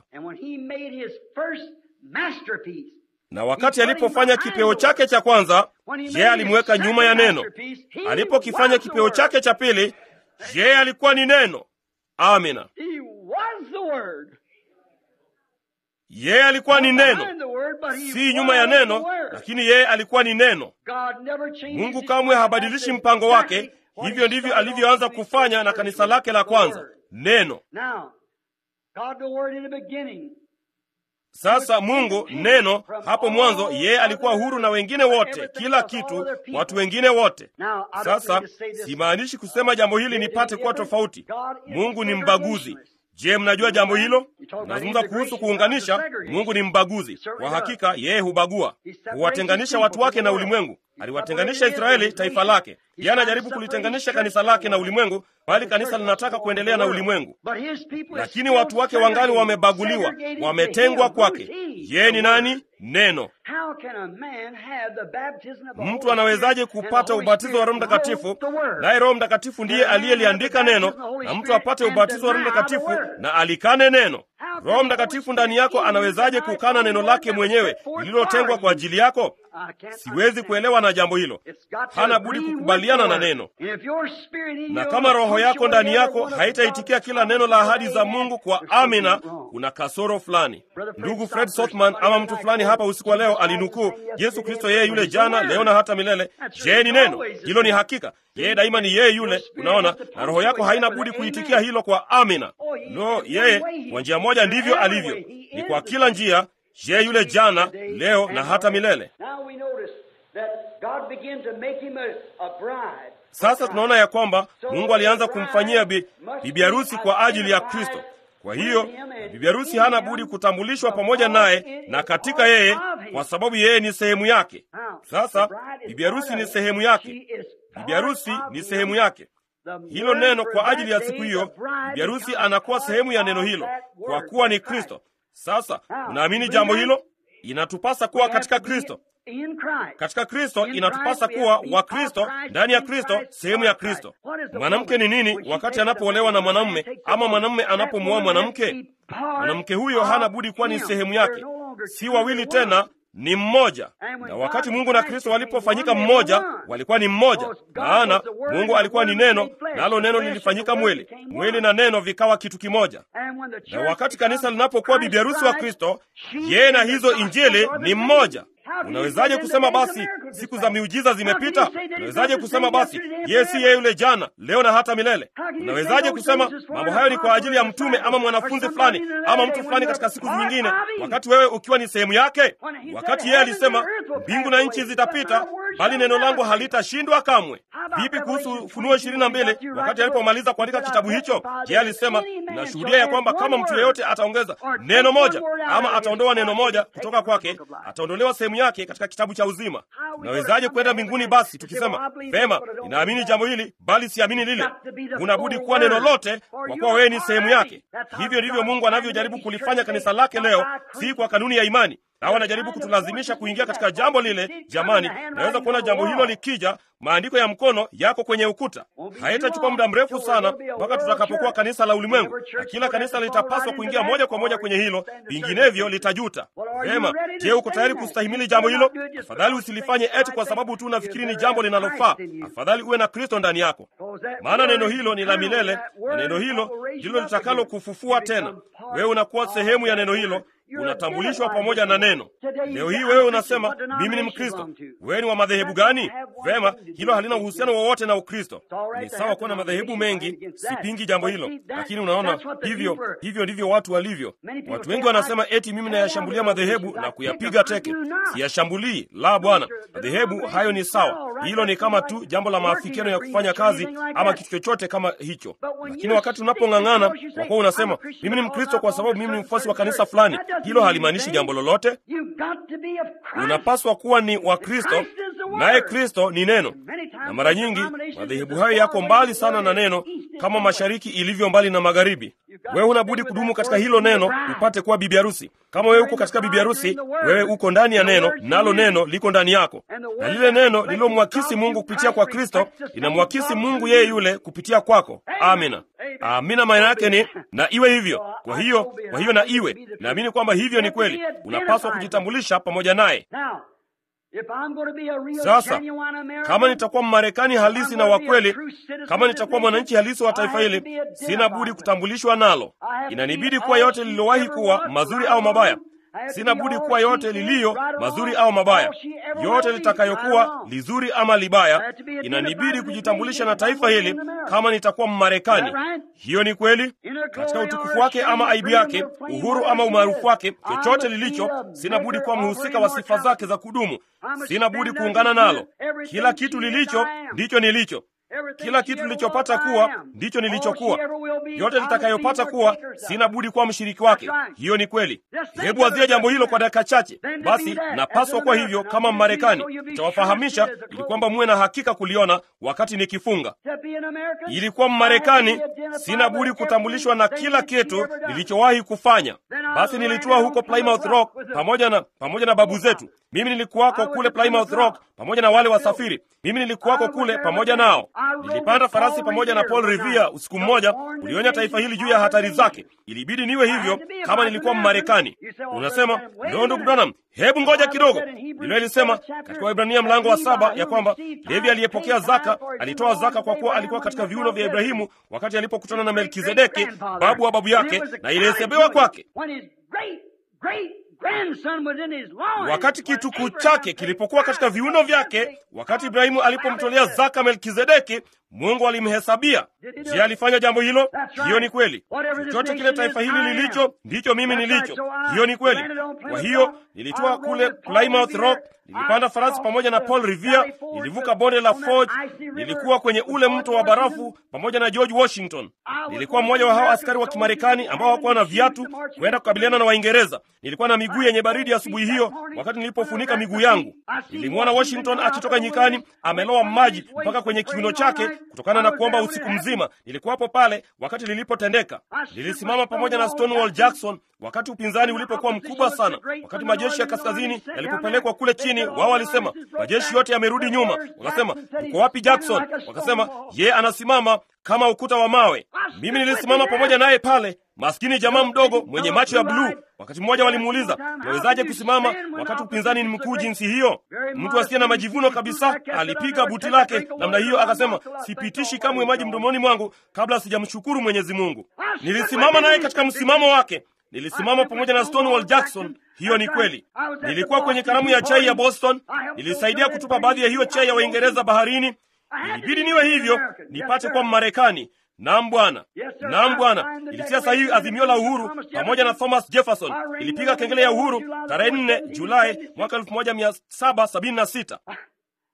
na wakati alipofanya kipeo chake cha kwanza, yeye alimweka nyuma ya neno. Alipokifanya kipeo chake cha pili, yeye alikuwa ni neno. Amina, yeye alikuwa ni neno, si nyuma ya neno, lakini yeye alikuwa ni neno. Mungu kamwe habadilishi mpango wake. Hivyo ndivyo alivyoanza kufanya na kanisa lake la kwanza, neno. Sasa Mungu neno, hapo mwanzo yeye alikuwa huru na wengine wote, kila kitu, watu wengine wote. Sasa simaanishi kusema jambo hili nipate kuwa tofauti. Mungu ni mbaguzi. Je, mnajua jambo hilo? Nazungumza kuhusu kuunganisha. Mungu ni mbaguzi kwa hakika, yeye hubagua, huwatenganisha watu wake na ulimwengu. Aliwatenganisha Israeli, taifa lake. Yeye anajaribu kulitenganisha kanisa lake na ulimwengu, bali kanisa linataka kuendelea na ulimwengu. Lakini watu wake wangali wamebaguliwa, wametengwa kwake. Yeye ni nani? Neno. Mtu anawezaje kupata ubatizo wa Roho Mtakatifu naye Roho Mtakatifu ndiye aliyeliandika neno, na mtu apate ubatizo wa Roho Mtakatifu na alikane neno? Roho Mtakatifu ndani yako anawezaje kukana neno lake mwenyewe lililotengwa kwa ajili yako? Siwezi kuelewa na jambo hilo. Hana budi kukubaliana na neno, na kama roho yako ndani yako haitaitikia kila neno la ahadi za Mungu kwa amina, kuna kasoro fulani. Ndugu Fred Sothman ama mtu fulani hapa usiku wa leo alinukuu Yesu Kristo, yeye yule jana, leo na hata milele. Je, ni neno hilo? Ni hakika, yeye daima ni yeye yule. Unaona, na roho yako haina budi kuitikia hilo kwa amina. No, yeye kwa njia moja ndivyo alivyo, ni kwa kila njia yeye yule jana, leo na hata milele. Sasa tunaona ya kwamba Mungu alianza kumfanyia bi, bibi harusi kwa ajili ya Kristo. Kwa hiyo bibi harusi hana budi kutambulishwa pamoja naye na katika yeye, kwa sababu yeye ni sehemu yake. Sasa bibi harusi ni sehemu yake, bibi harusi ni sehemu yake. Hilo neno kwa ajili ya siku hiyo, bibi harusi anakuwa sehemu ya neno hilo, kwa kuwa ni Kristo. Sasa unaamini jambo hilo? Inatupasa kuwa katika Kristo. Katika Kristo inatupasa kuwa wa Kristo, ndani ya Kristo, sehemu ya Kristo. Mwanamke ni nini wakati anapoolewa na mwanamume ama mwanamume anapomwoa mwanamke? Mwanamke huyo hana budi kuwa ni sehemu yake, si wawili tena, ni mmoja. Na wakati Mungu na Kristo walipofanyika mmoja, walikuwa ni mmoja, maana Mungu alikuwa ni neno, nalo neno lilifanyika mwili, mwili na neno vikawa kitu kimoja. Na wakati kanisa linapokuwa bibi harusi wa Kristo, yeye na hizo injili ni mmoja. Unawezaje kusema basi siku za miujiza zimepita? Unawezaje kusema basi yeye si yeye yule jana, leo na hata milele? Unawezaje kusema mambo hayo ni kwa ajili ya mtume ama mwanafunzi fulani ama mtu fulani katika siku nyingine, wakati wewe ukiwa ni sehemu yake? Wakati yeye alisema mbingu na nchi zitapita, bali neno langu halitashindwa kamwe. Vipi kuhusu Ufunuo ishirini na mbili? Wakati alipomaliza kuandika kitabu hicho, je, alisema nashuhudia ya kwamba kama mtu yeyote ataongeza neno moja ama ataondoa neno moja kutoka kwake, ataondolewa sehemu yake katika kitabu cha uzima. Unawezaje kwenda mbinguni basi tukisema vema, ninaamini jambo hili bali siamini lile? Unabudi kuwa neno lote, kwa kuwa wewe ni sehemu yake. Hivyo ndivyo Mungu anavyojaribu kulifanya kanisa lake leo, si kwa kanuni ya imani na wanajaribu kutulazimisha kuingia katika jambo lile. Jamani, naweza kuona jambo hilo likija, maandiko ya mkono yako kwenye ukuta. Haitachukua muda mrefu sana mpaka tutakapokuwa kanisa la ulimwengu, na kila kanisa litapaswa kuingia moja kwa moja kwenye hilo, vinginevyo litajuta. Vema, je, uko tayari kustahimili jambo hilo? Afadhali usilifanye eti kwa sababu tu unafikiri ni jambo linalofaa. Afadhali uwe na Kristo ndani yako, maana neno hilo ni la milele, na neno hilo ndilo litakalo kufufua tena. Wewe unakuwa sehemu ya neno hilo unatambulishwa pamoja na neno. Leo hii wewe unasema mimi ni Mkristo. Wewe ni wa madhehebu gani? Vema, hilo halina uhusiano wowote na Ukristo. Ni sawa kuwa na madhehebu mengi, sipingi jambo hilo, lakini unaona, hivyo hivyo ndivyo watu walivyo. Watu wengi wanasema eti mimi nayashambulia madhehebu na kuyapiga teke. Siyashambulii, la Bwana. Madhehebu hayo ni sawa, hilo ni kama tu jambo la maafikiano ya kufanya kazi ama kitu chochote kama hicho, lakini wakati unapong'ang'ana kwa kuwa unasema mimi ni Mkristo kwa sababu mimi ni mfuasi wa kanisa fulani hilo halimaanishi jambo lolote. Unapaswa kuwa ni wa Kristo, naye Kristo ni neno. Na mara nyingi madhehebu hayo yako mbali sana na neno, kama mashariki ilivyo mbali na magharibi. Wewe unabudi kudumu katika hilo neno upate kuwa bibi harusi. Kama wewe uko katika bibi harusi, wewe uko ndani ya neno, nalo neno liko ndani yako, na lile neno lililomwakisi Mungu kupitia kwa Kristo linamwakisi Mungu yeye yule kupitia kwako. Amina, amina. Maana yake ni na iwe hivyo. Kwa hiyo, kwa hiyo na iwe. Naamini kwamba hivyo ni kweli. Unapaswa kujitambulisha pamoja naye. Sasa kama nitakuwa Mmarekani halisi na wa kweli, kama nitakuwa mwananchi halisi wa taifa hili, sina budi kutambulishwa nalo. Inanibidi kuwa yote lililowahi kuwa mazuri au mabaya. Sina budi kuwa yote liliyo mazuri au mabaya, yote litakayokuwa lizuri ama libaya. Inanibidi kujitambulisha na taifa hili kama nitakuwa Mmarekani. Hiyo ni kweli, katika utukufu wake ama aibu yake, uhuru ama umaarufu wake, chochote lilicho, sina budi kuwa mhusika wa sifa zake za kudumu. Sina budi kuungana nalo. Kila kitu lilicho ndicho nilicho kila kitu nilichopata kuwa ndicho nilichokuwa. Yote litakayopata kuwa, sina budi kuwa mshiriki wake. Hiyo ni kweli. Hebu wazia jambo hilo kwa dakika chache. Basi napaswa kuwa hivyo kama Mmarekani. Nitawafahamisha ili kwamba muwe na hakika kuliona wakati nikifunga. Ili kuwa Mmarekani, sina budi kutambulishwa na kila kitu nilichowahi kufanya. Basi nilitua huko Plymouth Rock pamoja na pamoja na babu zetu. Mimi nilikuwako kule Plymouth Rock pamoja na wale wasafiri. Mimi nilikuwako kule pamoja nao. Nilipanda farasi pamoja na Paul Revere usiku mmoja, ulionya taifa hili juu ya hatari zake. Ilibidi niwe hivyo kama nilikuwa Mmarekani. Unasema ndio, ndugu Branham, hebu ngoja kidogo. Biblia ilisema katika Waebrania mlango wa saba ya kwamba Levi aliyepokea zaka alitoa zaka kwa kuwa alikuwa katika viuno vya Ibrahimu wakati alipokutana na Melkizedeki, babu wa babu yake, na ilihesabiwa kwake wakati kitukuu chake kilipokuwa katika viuno vyake, wakati Ibrahimu alipomtolea zaka Melkizedeki, Mungu alimhesabia. Je, alifanya jambo hilo? Hiyo ni kweli. Chochote kile taifa hili lilicho ndicho mimi nilicho. Hiyo ni kweli. Kwa hiyo nilitoa kule Plymouth Rock, nilipanda farasi pamoja na Paul Revere, nilivuka bonde la Forge, nilikuwa kwenye ule mto wa barafu pamoja na George Washington. Nilikuwa mmoja wa hao askari wa Kimarekani ambao hawakuwa na viatu kwenda kukabiliana na Waingereza. Nilikuwa na miguu yenye baridi asubuhi hiyo, wakati nilipofunika miguu yangu. Nilimwona Washington akitoka nyikani, amelowa maji mpaka kwenye kiuno chake kutokana na kuomba usiku mzima. Nilikuwapo pale wakati lilipotendeka. Nilisimama pamoja na Stonewall Jackson wakati upinzani ulipokuwa mkubwa sana. Wakati majeshi ya kaskazini yalipopelekwa kule chini, wao walisema majeshi yote yamerudi nyuma. Wakasema yuko wapi Jackson? Wakasema ye anasimama kama ukuta wa mawe. Mimi nilisimama pamoja naye pale, maskini jamaa mdogo mwenye macho ya bluu. Wakati mmoja walimuuliza, unawezaje kusimama wakati upinzani ni mkuu jinsi hiyo? Mtu asiye na majivuno kabisa alipiga buti lake namna hiyo, akasema, sipitishi kamwe maji mdomoni mwangu kabla sijamshukuru Mwenyezi Mungu. Nilisimama naye katika msimamo wake. Nilisimama pamoja na Stonewall Jackson. Hiyo ni kweli. Nilikuwa kwenye karamu ya chai ya Boston, nilisaidia kutupa baadhi ya hiyo chai ya Waingereza baharini. Ilibidi niwe hivyo nipate kuwa Mmarekani. Naam Bwana, naam Bwana. Ilitia sahihi azimio la uhuru pamoja na Thomas Jefferson. Ilipiga kengele ya uhuru tarehe 4 Julai mwaka 1776.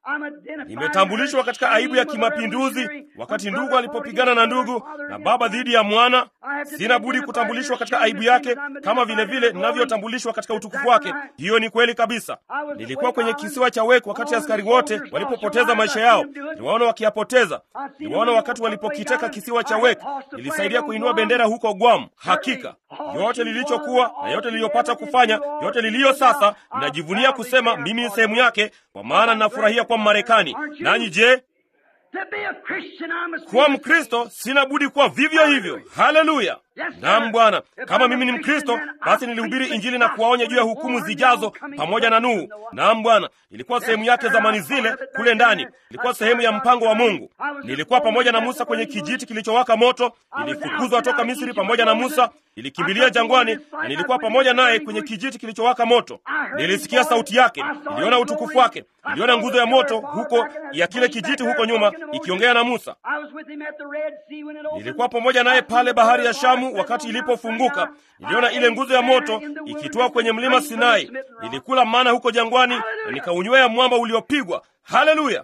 Nimetambulishwa katika aibu ya kimapinduzi wakati ndugu alipopigana na ndugu na baba dhidi ya mwana. Sina budi kutambulishwa katika aibu yake kama vile vile ninavyotambulishwa katika utukufu wake. Hiyo ni kweli kabisa. Nilikuwa kwenye kisiwa cha Wake wakati askari wote walipopoteza maisha yao. Niliwaona wakiyapoteza. Niliwaona wakati walipokiteka kisiwa cha Wake. Nilisaidia kuinua bendera huko Guam. Hakika yote lilichokuwa na yote liliyopata kufanya, yote liliyo sasa, ninajivunia kusema mimi ni sehemu yake, kwa maana ninafurahia kuwa Mmarekani. Nanyi je? Kuwa Mkristo sina budi kuwa vivyo hivyo. Haleluya! Naam Bwana, kama mimi ni Mkristo, basi nilihubiri Injili na kuwaonya juu ya hukumu zijazo pamoja na Nuhu. Naam Bwana, ilikuwa sehemu yake zamani zile kule ndani, ilikuwa sehemu ya mpango wa Mungu. Nilikuwa pamoja na Musa kwenye kijiti kilichowaka moto, nilifukuzwa toka Misri pamoja na Musa, nilikimbilia jangwani na nilikuwa pamoja naye kwenye kijiti kilichowaka moto. Nilisikia sauti yake, niliona utukufu wake, niliona nguzo ya moto huko ya kile kijiti huko nyuma ikiongea na Musa. Nilikuwa pamoja naye pale bahari ya Shamu wakati ilipofunguka. Niliona ile nguzo ya moto ikitoa kwenye mlima Sinai. Nilikula mana huko jangwani na nikaunywea mwamba uliopigwa. Haleluya!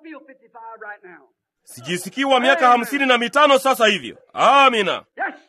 Sijisikii wa miaka hamsini na mitano sasa hivyo. Amina.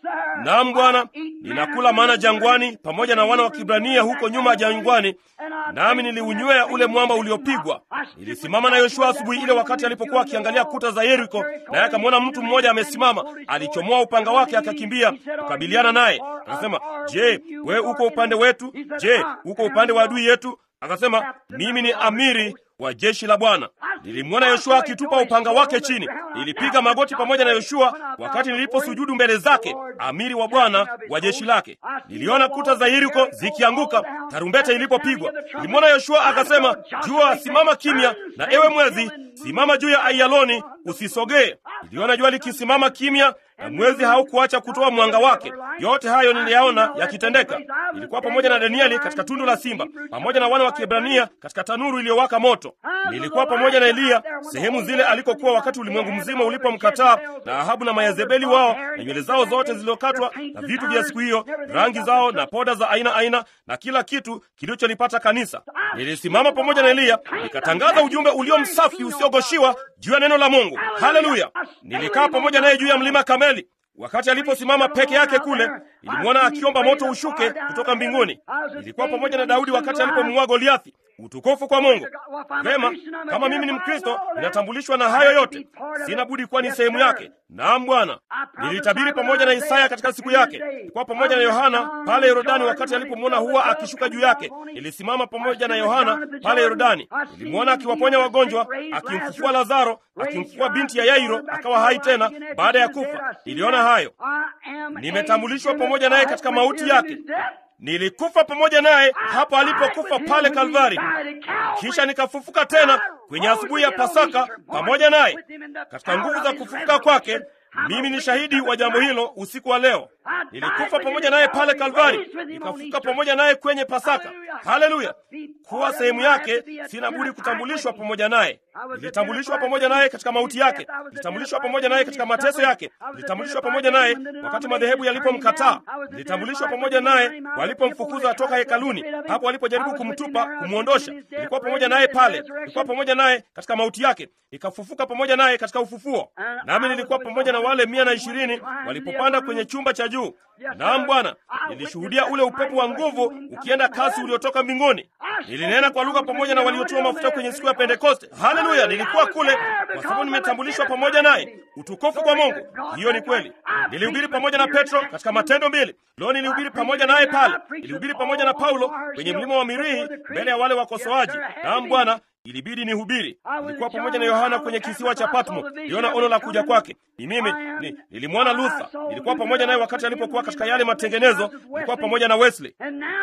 Naam Bwana, ninakula mana jangwani pamoja na wana wa Kibrania huko nyuma jangwani, nami niliunywea ule mwamba uliopigwa. Nilisimama na Yoshua asubuhi ile wakati alipokuwa akiangalia kuta za Yeriko, naye akamwona mtu mmoja amesimama. Alichomoa upanga wake akakimbia kukabiliana naye, akasema, Je, wewe uko upande wetu? Je, uko upande wa adui yetu? Akasema, mimi ni amiri wa jeshi la Bwana. Nilimwona Yoshua akitupa upanga wake chini. Nilipiga magoti pamoja na Yoshua wakati niliposujudu mbele zake, amiri wa Bwana wa jeshi lake. Niliona kuta za Yeriko zikianguka tarumbeta ilipopigwa. Nilimwona Yoshua akasema, jua simama kimya, na ewe mwezi simama juu ya Aiyaloni, usisogee. Niliona jua likisimama kimya na mwezi haukuacha kutoa mwanga wake. Yote hayo niliyaona yakitendeka. Nilikuwa pamoja na Danieli katika tundu la simba, pamoja na wana wa Kiebrania katika tanuru iliyowaka moto. Nilikuwa pamoja na Eliya sehemu zile alikokuwa wakati ulimwengu mzima ulipomkataa, na Ahabu na Mayezebeli wao na nywele zao zote zilizokatwa na vitu vya siku hiyo, rangi zao na poda za aina aina na kila kitu kilicholipata kanisa. Nilisimama pamoja na Eliya nikatangaza ujumbe ulio msafi usiogoshiwa juu ya neno la Mungu. Haleluya! Nilikaa pamoja naye juu ya mlima Kameli. Wakati aliposimama peke yake kule, nilimwona akiomba moto ushuke kutoka mbinguni. Nilikuwa pamoja na Daudi wakati alipomuua Goliathi. Utukufu kwa Mungu. Vema, kama mimi ni Mkristo, ninatambulishwa na hayo yote, sina budi kuwa ni sehemu yake. Naam Bwana, nilitabiri pamoja na Isaya katika siku yake. Nilikuwa pamoja na Yohana pale Yordani wakati alipomwona hua akishuka juu yake. Nilisimama pamoja na Yohana pale Yordani, nilimwona akiwaponya wagonjwa, akimfufua Lazaro, akimfufua binti ya Yairo akawa hai tena baada ya kufa. Niliona hayo. Nimetambulishwa pamoja naye katika mauti yake. Nilikufa pamoja naye hapo alipokufa pale Kalvari, kisha nikafufuka tena kwenye asubuhi ya Pasaka pamoja naye katika nguvu za kufufuka kwake. Mimi ni shahidi wa jambo hilo usiku wa leo. Nilikufa pamoja naye pale Kalvari, nikafufuka pamoja naye kwenye Pasaka. Haleluya! Kuwa sehemu yake, sina budi kutambulishwa pamoja naye. Nilitambulishwa pamoja naye katika mauti yake, nilitambulishwa pamoja naye katika mateso yake, nilitambulishwa pamoja naye wakati madhehebu yalipomkataa, nilitambulishwa pamoja naye walipomfukuza toka hekaluni, hapo walipojaribu kumtupa, kumwondosha. Nilikuwa pamoja naye pale, nilikuwa pamoja naye katika mauti yake, nikafufuka pamoja naye katika ufufuo. Nami nilikuwa pamoja na wale mia na ishirini walipopanda kwenye chumba cha juu. Naam Bwana, nilishuhudia ule upepo wa nguvu ukienda kasi uliotoka mbinguni. Nilinena kwa lugha pamoja na waliotiwa mafuta kwenye siku ya Pentekoste. Haleluya! Nilikuwa kule kwa sababu nimetambulishwa pamoja naye. Utukufu kwa Mungu. Hiyo ni kweli. Nilihubiri pamoja na Petro katika Matendo mbili. Leo nilihubiri pamoja naye pale. Nilihubiri pamoja na Paulo kwenye mlima wa Mirihi mbele ya wale wakosoaji. Naam Bwana, ilibidi nihubiri. Nilikuwa pamoja na Yohana kwenye kisiwa cha Patmo, niliona ono la kuja kwake. Ni mimi ni, nilimwona Luther. Nilikuwa pamoja naye wakati alipokuwa katika yale matengenezo. Nilikuwa pamoja na Wesley,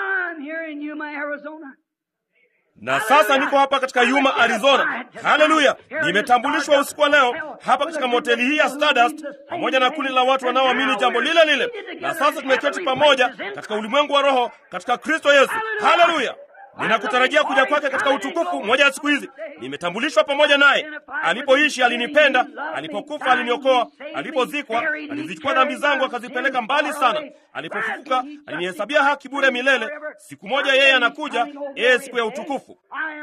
na sasa niko hapa katika Yuma, Arizona. Haleluya! Nimetambulishwa usiku wa leo hapa katika moteli hii ya Stardust pamoja na kundi la watu wanaoamini jambo lile lile, na sasa tumeketi pamoja katika ulimwengu wa roho katika Kristo Yesu. Haleluya! Ninakutarajia kuja kwake katika utukufu moja ya siku hizi. Nimetambulishwa pamoja naye. Alipoishi alinipenda, alipokufa aliniokoa, alipozikwa alizichukua dhambi zangu akazipeleka mbali sana, alipofufuka alinihesabia haki bure milele, siku moja yeye anakuja, yeye siku ya utukufu.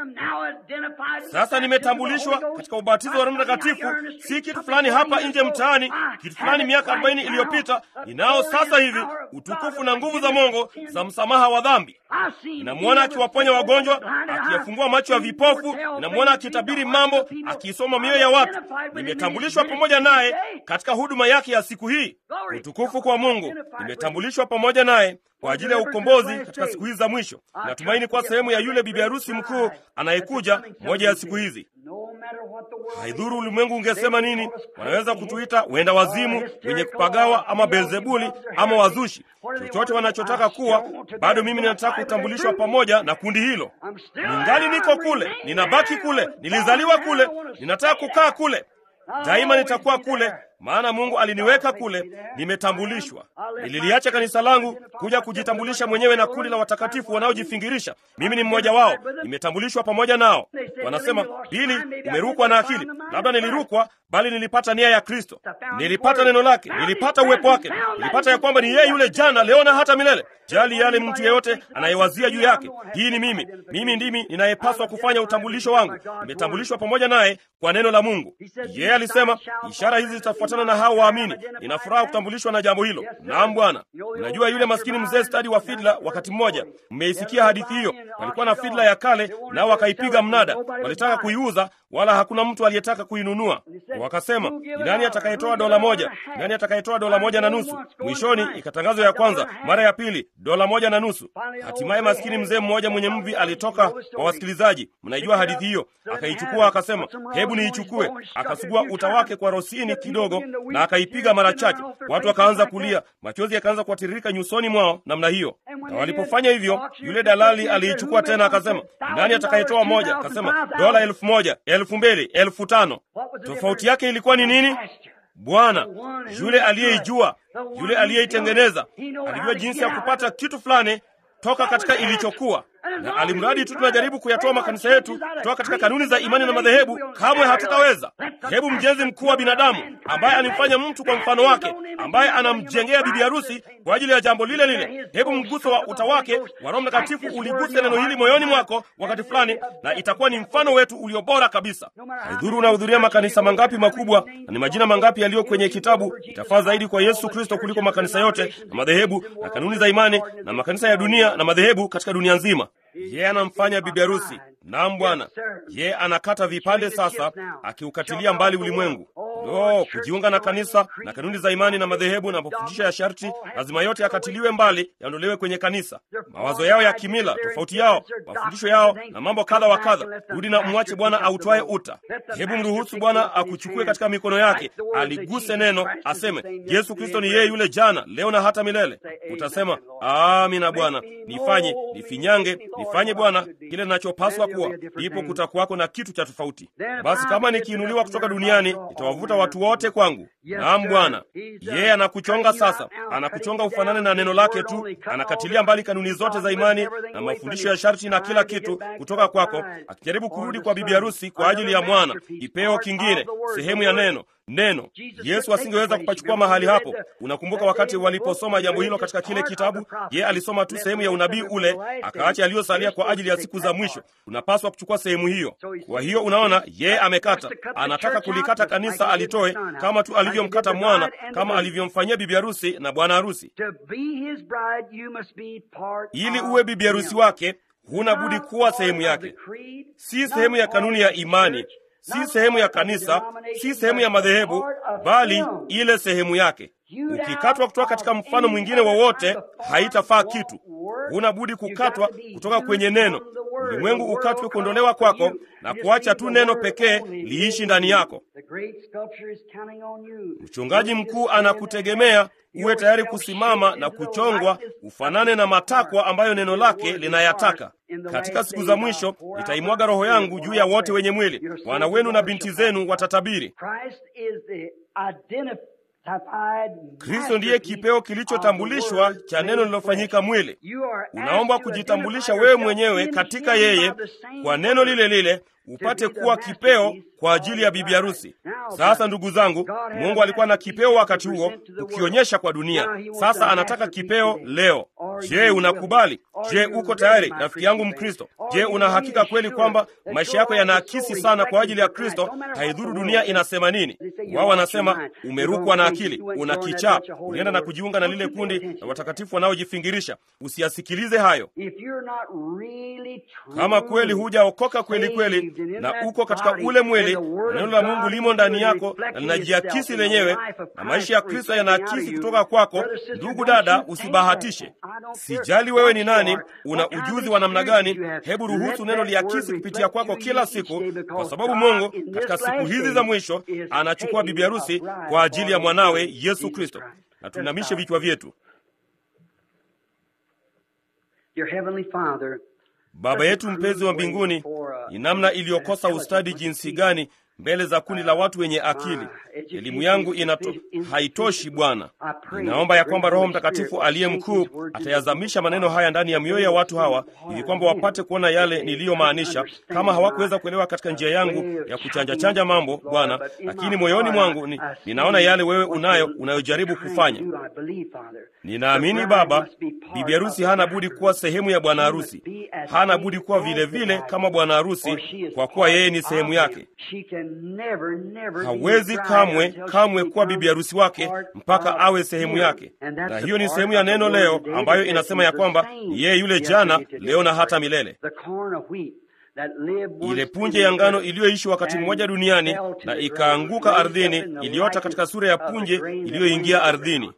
Sasa nimetambulishwa katika ubatizo wa Roho Mtakatifu, si kitu fulani hapa nje mtaani, kitu fulani miaka arobaini iliyopita. Ninao sasa hivi utukufu na nguvu za Mungu za msamaha wa dhambi. Ninamwona akiwaponya wagonjwa, akiyafungua macho ya vipofu. Ninamwona akitabiri mambo, akiisoma mioyo ya watu. Nimetambulishwa pamoja naye katika huduma yake ya siku hii. Utukufu kwa Mungu. Nimetambulishwa pamoja naye kwa ajili ya ukombozi katika siku hizi za mwisho. Natumaini kuwa sehemu ya yule bibi harusi mkuu anayekuja moja ya siku hizi. Haidhuru ulimwengu ungesema nini, wanaweza kutuita wenda wazimu, wenye kupagawa, ama Beelzebuli ama wazushi, chochote wanachotaka kuwa. Bado mimi ninataka kutambulishwa pamoja na kundi hilo. Ningali niko kule, ninabaki kule, nilizaliwa kule, ninataka kukaa kule daima, nitakuwa kule maana Mungu aliniweka kule, nimetambulishwa. Nililiacha kanisa langu kuja kujitambulisha mwenyewe na kundi la watakatifu wanaojifingirisha. Mimi ni mmoja wao, nimetambulishwa pamoja nao. Wanasema, Bili, umerukwa na akili. Labda nilirukwa, bali nilipata nia ya Kristo, nilipata neno lake, nilipata uwepo wake, nilipata ya kwamba ni yeye yule jana, leo na hata milele. Jali yale mtu yeyote anayewazia juu yake. Hii ni mimi, mimi ndimi ninayepaswa kufanya utambulisho wangu. Nimetambulishwa pamoja naye kwa neno la Mungu. Yeye alisema, ishara hizi zitafuatana na hao waamini. Nina furaha kutambulishwa na jambo hilo. Naam Bwana. Unajua yule maskini mzee stadi wa fidla, wakati mmoja mmeisikia hadithi hiyo. Walikuwa na fidla ya kale, nao wakaipiga mnada, walitaka kuiuza, wala hakuna mtu aliyetaka kuinunua. Wakasema, ni nani atakayetoa dola moja? Nani atakayetoa dola moja na nusu? Mwishoni ikatangazwa ya kwanza, mara ya pili dola moja na nusu. Hatimaye maskini mzee mmoja mwenye mvi alitoka kwa wasikilizaji, mnaijua hadithi hiyo, akaichukua akasema, hebu niichukue. Akasugua uta wake kwa rosini kidogo na akaipiga mara chache. Watu wakaanza kulia, machozi yakaanza kuwatiririka nyusoni mwao namna hiyo. Na walipofanya hivyo, yule dalali aliichukua tena, akasema nani atakayetoa moja? Akasema dola elfu moja, elfu mbili, elfu tano. Tofauti yake ilikuwa ni nini? Bwana yule aliyeijua, yule aliyeitengeneza, alijua jinsi ya kupata kitu fulani toka katika ilichokuwa na alimradi tu tunajaribu kuyatoa makanisa yetu kutoka katika kanuni za imani na madhehebu, kamwe hatutaweza. Hebu mjenzi mkuu wa binadamu ambaye alimfanya mtu kwa mfano wake, ambaye anamjengea bibi harusi kwa ajili ya jambo lile lile, hebu mguso wa uta wake wa Roho Mtakatifu uliguse neno hili moyoni mwako wakati fulani, na itakuwa ni mfano wetu ulio bora kabisa. Haidhuru unahudhuria makanisa mangapi makubwa na ni majina mangapi yaliyo kwenye kitabu, itafaa zaidi kwa Yesu Kristo kuliko makanisa yote na madhehebu na kanuni za imani na makanisa ya dunia na madhehebu katika dunia nzima. Yeye anamfanya bibi harusi. Naam Bwana, yeye anakata vipande sasa, akiukatilia mbali ulimwengu. Lo, kujiunga na kanisa na kanuni za imani na madhehebu na mafundisho ya sharti, lazima yote yakatiliwe mbali, yaondolewe kwenye kanisa. Mawazo yao ya kimila, tofauti yao, mafundisho yao na mambo kadha wa kadha. Rudi na mwache Bwana autwaye uta. Hebu mruhusu Bwana akuchukue katika mikono yake, aliguse neno, aseme Yesu Kristo ni yeye yule jana, leo na hata milele. Utasema amina, Bwana, nifanye nifinyange, nifanye Bwana kile ninachopaswa kuwa, ndipo kutakuwako na kitu cha tofauti. Basi kama nikiinuliwa kutoka duniani, nitawavuta watu wote kwangu. Naam Bwana, yeye anakuchonga sasa, anakuchonga ufanane na neno lake tu, anakatilia mbali kanuni zote za imani na mafundisho ya sharti na kila kitu kutoka kwako, akijaribu kurudi kwa bibi harusi kwa ajili ya mwana, kipeo kingine, sehemu ya neno neno. Yesu asingeweza kupachukua mahali hapo. Unakumbuka wakati waliposoma jambo hilo katika kile kitabu? Ye alisoma tu sehemu ya unabii ule, akaacha aliyosalia kwa ajili ya siku za mwisho. Unapaswa kuchukua sehemu hiyo. Kwa hiyo unaona, ye amekata, anataka kulikata kanisa alitoe, kama tu alivyomkata mwana, kama alivyomfanyia bibi harusi na bwana harusi. Ili uwe bibi harusi wake, huna budi kuwa sehemu yake, si sehemu ya kanuni ya imani si sehemu ya kanisa, si sehemu ya madhehebu, bali ile sehemu yake. Ukikatwa kutoka katika mfano mwingine wowote, haitafaa kitu. Huna budi kukatwa kutoka kwenye neno. Ulimwengu ukatwe kuondolewa kwako na kuacha tu neno pekee liishi ndani yako. Mchungaji mkuu anakutegemea uwe tayari kusimama na kuchongwa ufanane na matakwa ambayo neno lake linayataka. Katika siku za mwisho nitaimwaga Roho yangu juu ya wote wenye mwili, wana wenu na binti zenu watatabiri. Kristo ndiye kipeo kilichotambulishwa cha neno lilofanyika mwili. Unaomba kujitambulisha wewe mwenyewe katika yeye kwa neno lile lile, upate kuwa kipeo kwa ajili ya bibi harusi. Sasa ndugu zangu, Mungu alikuwa na kipeo wakati huo ukionyesha kwa dunia. Sasa anataka kipeo leo. Je, unakubali? Je, uko tayari, rafiki yangu Mkristo? Je, una hakika kweli kwamba maisha yako yanaakisi sana kwa ajili ya Kristo? Haidhuru dunia inasema nini. Wao wanasema umerukwa na akili, una kichaa, unaenda na kujiunga na lile kundi na watakatifu wanaojifingirisha. Usiyasikilize hayo. Kama kweli hujaokoka kweli kweli na uko katika ule mwili, neno la Mungu limo ndani yako na linajiakisi lenyewe, na maisha ya Kristo yanaakisi kutoka kwako. Ndugu dada, usibahatishe. Sijali wewe ni nani, una ujuzi wa namna gani, hebu ruhusu neno liakisi kupitia kwako kila siku, kwa sababu Mungu katika siku hizi za mwisho anachukua bibi harusi kwa ajili ya mwanawe Yesu Kristo. Na tuinamishe vichwa vyetu. Baba yetu mpenzi wa mbinguni, ni namna iliyokosa ustadi jinsi gani mbele za kundi la watu wenye akili. Elimu yangu inato, haitoshi Bwana. Ninaomba ya kwamba Roho Mtakatifu aliye mkuu atayazamisha maneno haya ndani ya mioyo ya watu hawa, ili kwamba wapate kuona yale niliyomaanisha, kama hawakuweza kuelewa katika njia yangu ya kuchanja-chanja mambo Bwana, lakini moyoni mwangu ni, ninaona yale wewe unayo unayojaribu kufanya. Ninaamini Baba, bibi harusi hana budi kuwa sehemu ya bwana harusi, hana budi kuwa vilevile vile kama bwana harusi, kwa kuwa yeye ni sehemu yake. Hawezi kamwe kamwe kuwa bibi harusi wake mpaka awe sehemu yake, na hiyo ni sehemu ya neno leo ambayo inasema ya kwamba yeye yule jana, leo na hata milele. Ile punje ya ngano iliyoishi wakati mmoja duniani na ikaanguka ardhini, iliota katika sura ya punje iliyoingia ardhini.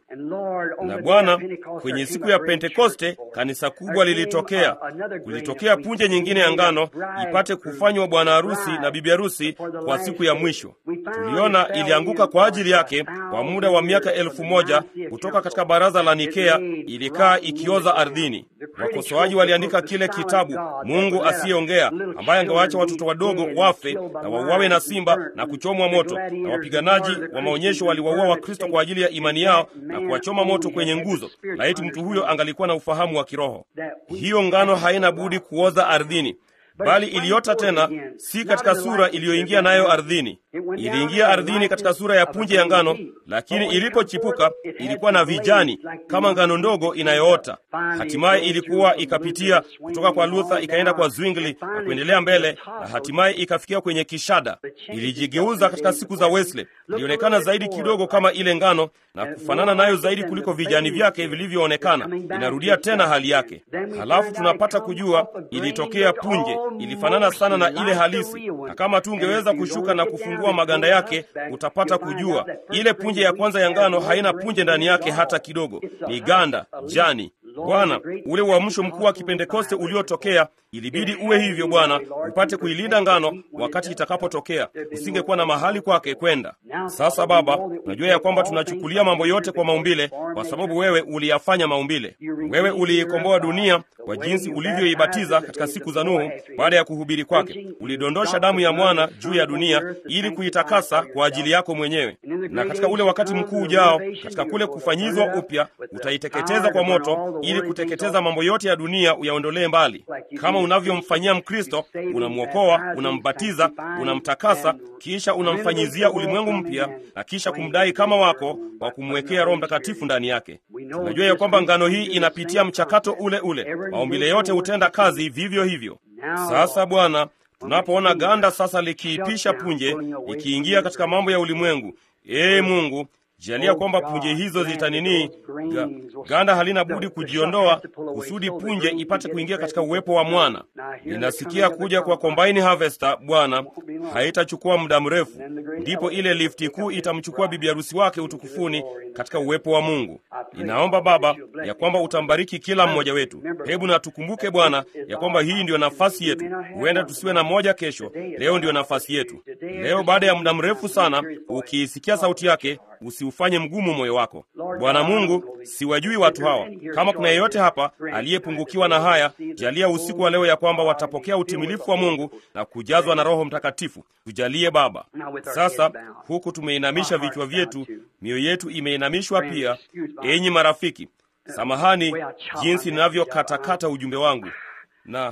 Na Bwana, kwenye siku ya Pentekoste kanisa kubwa lilitokea, kulitokea punje nyingine ya ngano ipate kufanywa bwana harusi na bibi harusi kwa siku ya mwisho. Tuliona ilianguka kwa ajili yake kwa muda wa miaka elfu moja kutoka katika baraza la Nikea, ilikaa ikioza ardhini. Wakosoaji waliandika kile kitabu, Mungu asiyeongea ambaye angewaacha watoto wadogo wafe na wauawe na simba na kuchomwa moto, na wapiganaji wa maonyesho waliwaua Wakristo kwa ajili ya imani yao na kuwachoma moto kwenye nguzo. Laiti mtu huyo angalikuwa na ufahamu wa kiroho. Hiyo ngano haina budi kuoza ardhini, bali iliota tena, si katika sura iliyoingia nayo ardhini. Iliingia ardhini katika sura ya punje ya ngano, lakini ilipochipuka ilikuwa na vijani kama ngano ndogo inayoota. Hatimaye ilikuwa ikapitia kutoka kwa Luther ikaenda kwa Zwingli na kuendelea mbele, na hatimaye ikafikia kwenye kishada. Ilijigeuza katika siku za Wesley, ilionekana zaidi kidogo kama ile ngano na kufanana nayo zaidi kuliko vijani vyake vilivyoonekana. Inarudia tena hali yake. Halafu tunapata kujua ilitokea punje, ilifanana sana na ile halisi, na kama tu ungeweza kushuka na kufungua maganda yake utapata kujua ile punje ya kwanza ya ngano haina punje ndani yake hata kidogo, ni ganda jani. Bwana, ule uamsho mkuu wa Kipentekoste uliotokea ilibidi uwe hivyo Bwana, upate kuilinda ngano wakati itakapotokea. Usingekuwa na mahali kwake kwenda. Sasa Baba, unajua ya kwamba tunachukulia mambo yote kwa maumbile, kwa sababu wewe uliyafanya maumbile. Wewe uliikomboa dunia kwa jinsi ulivyoibatiza katika siku za Nuhu. Baada ya kuhubiri kwake, ulidondosha damu ya mwana juu ya dunia ili kuitakasa kwa ajili yako mwenyewe, na katika ule wakati mkuu ujao, katika kule kufanyizwa upya, utaiteketeza kwa moto ili kuteketeza mambo yote ya dunia uyaondolee mbali, kama unavyomfanyia Mkristo. Unamwokoa, unambatiza, unamtakasa, kisha unamfanyizia ulimwengu mpya, na kisha kumdai kama wako kwa kumwekea Roho Mtakatifu ndani yake. Tunajua ya kwamba ngano hii inapitia mchakato ule ule, maumbile yote hutenda kazi vivyo hivyo. Sasa Bwana, tunapoona ganda sasa likiipisha punje, ikiingia katika mambo ya ulimwengu, ee Mungu jalia kwamba punje hizo zitanini ga, ganda halina budi kujiondoa kusudi punje ipate kuingia katika uwepo wa mwana. Ninasikia kuja kwa combine harvester Bwana, haitachukua muda mrefu, ndipo ile lifti kuu itamchukua bibi harusi wake utukufuni katika uwepo wa Mungu. Ninaomba Baba ya kwamba utambariki kila mmoja wetu. Hebu na tukumbuke Bwana ya kwamba hii ndiyo nafasi yetu. Huenda tusiwe na moja kesho, leo ndiyo nafasi yetu. Leo baada ya muda mrefu sana, ukiisikia sauti yake usiufanye mgumu moyo wako. Bwana Mungu, siwajui watu hawa. Kama kuna yeyote hapa aliyepungukiwa na haya, jalia usiku wa leo ya kwamba watapokea utimilifu wa Mungu na kujazwa na Roho Mtakatifu. Tujalie Baba. Sasa huku tumeinamisha vichwa vyetu, mioyo yetu imeinamishwa pia. Enyi marafiki, samahani jinsi ninavyokatakata ujumbe wangu na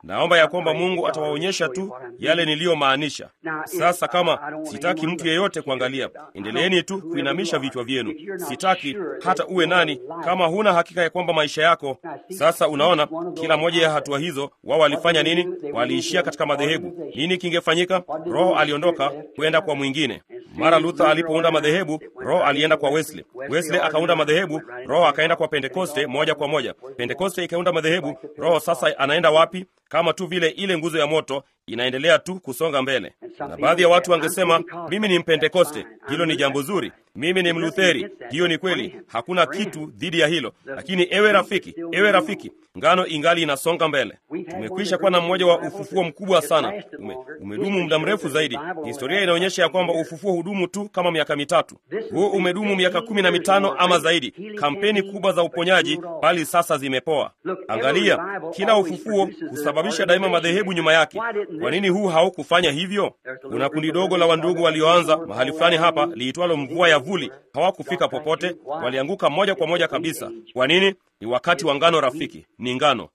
naomba ya kwamba Mungu atawaonyesha tu yale niliyomaanisha. Sasa kama sitaki mtu yeyote kuangalia, endeleeni tu kuinamisha vichwa vyenu. Sitaki hata uwe nani, kama huna hakika ya kwamba maisha yako. Sasa unaona, kila moja ya hatua hizo, wao walifanya nini? Waliishia katika madhehebu. Nini kingefanyika? Roho aliondoka kwenda kwa mwingine. Mara Luther alipounda madhehebu, Roho alienda kwa Wesley. Wesley akaunda madhehebu, Roho akaenda kwa Pentekoste moja kwa moja. Pentekoste ikaunda madhehebu, Roho sasa anaenda wapi? Kama tu vile ile nguzo ya moto inaendelea tu kusonga mbele. Na baadhi ya watu wangesema mimi ni Mpentekoste, hilo ni jambo zuri. Mimi ni Mlutheri, hiyo ni kweli, hakuna kitu dhidi ya hilo. Lakini ewe rafiki, ewe rafiki, ngano ingali inasonga mbele. Tumekwisha kuwa na mmoja wa ufufuo mkubwa sana, ume, umedumu muda mrefu zaidi. Historia inaonyesha ya kwamba ufufuo hudumu tu kama miaka mitatu. Huu umedumu miaka kumi na mitano ama zaidi. Kampeni kubwa za uponyaji, bali sasa zimepoa. Angalia, kila ufufuo husababisha daima madhehebu nyuma yake. Kwa nini huu haukufanya hivyo? Kuna kundi dogo la wandugu walioanza mahali fulani hapa liitwalo mvua ya vuli. Hawakufika popote, walianguka moja kwa moja kabisa. Kwa nini? Ni wakati wa ngano rafiki, ni ngano.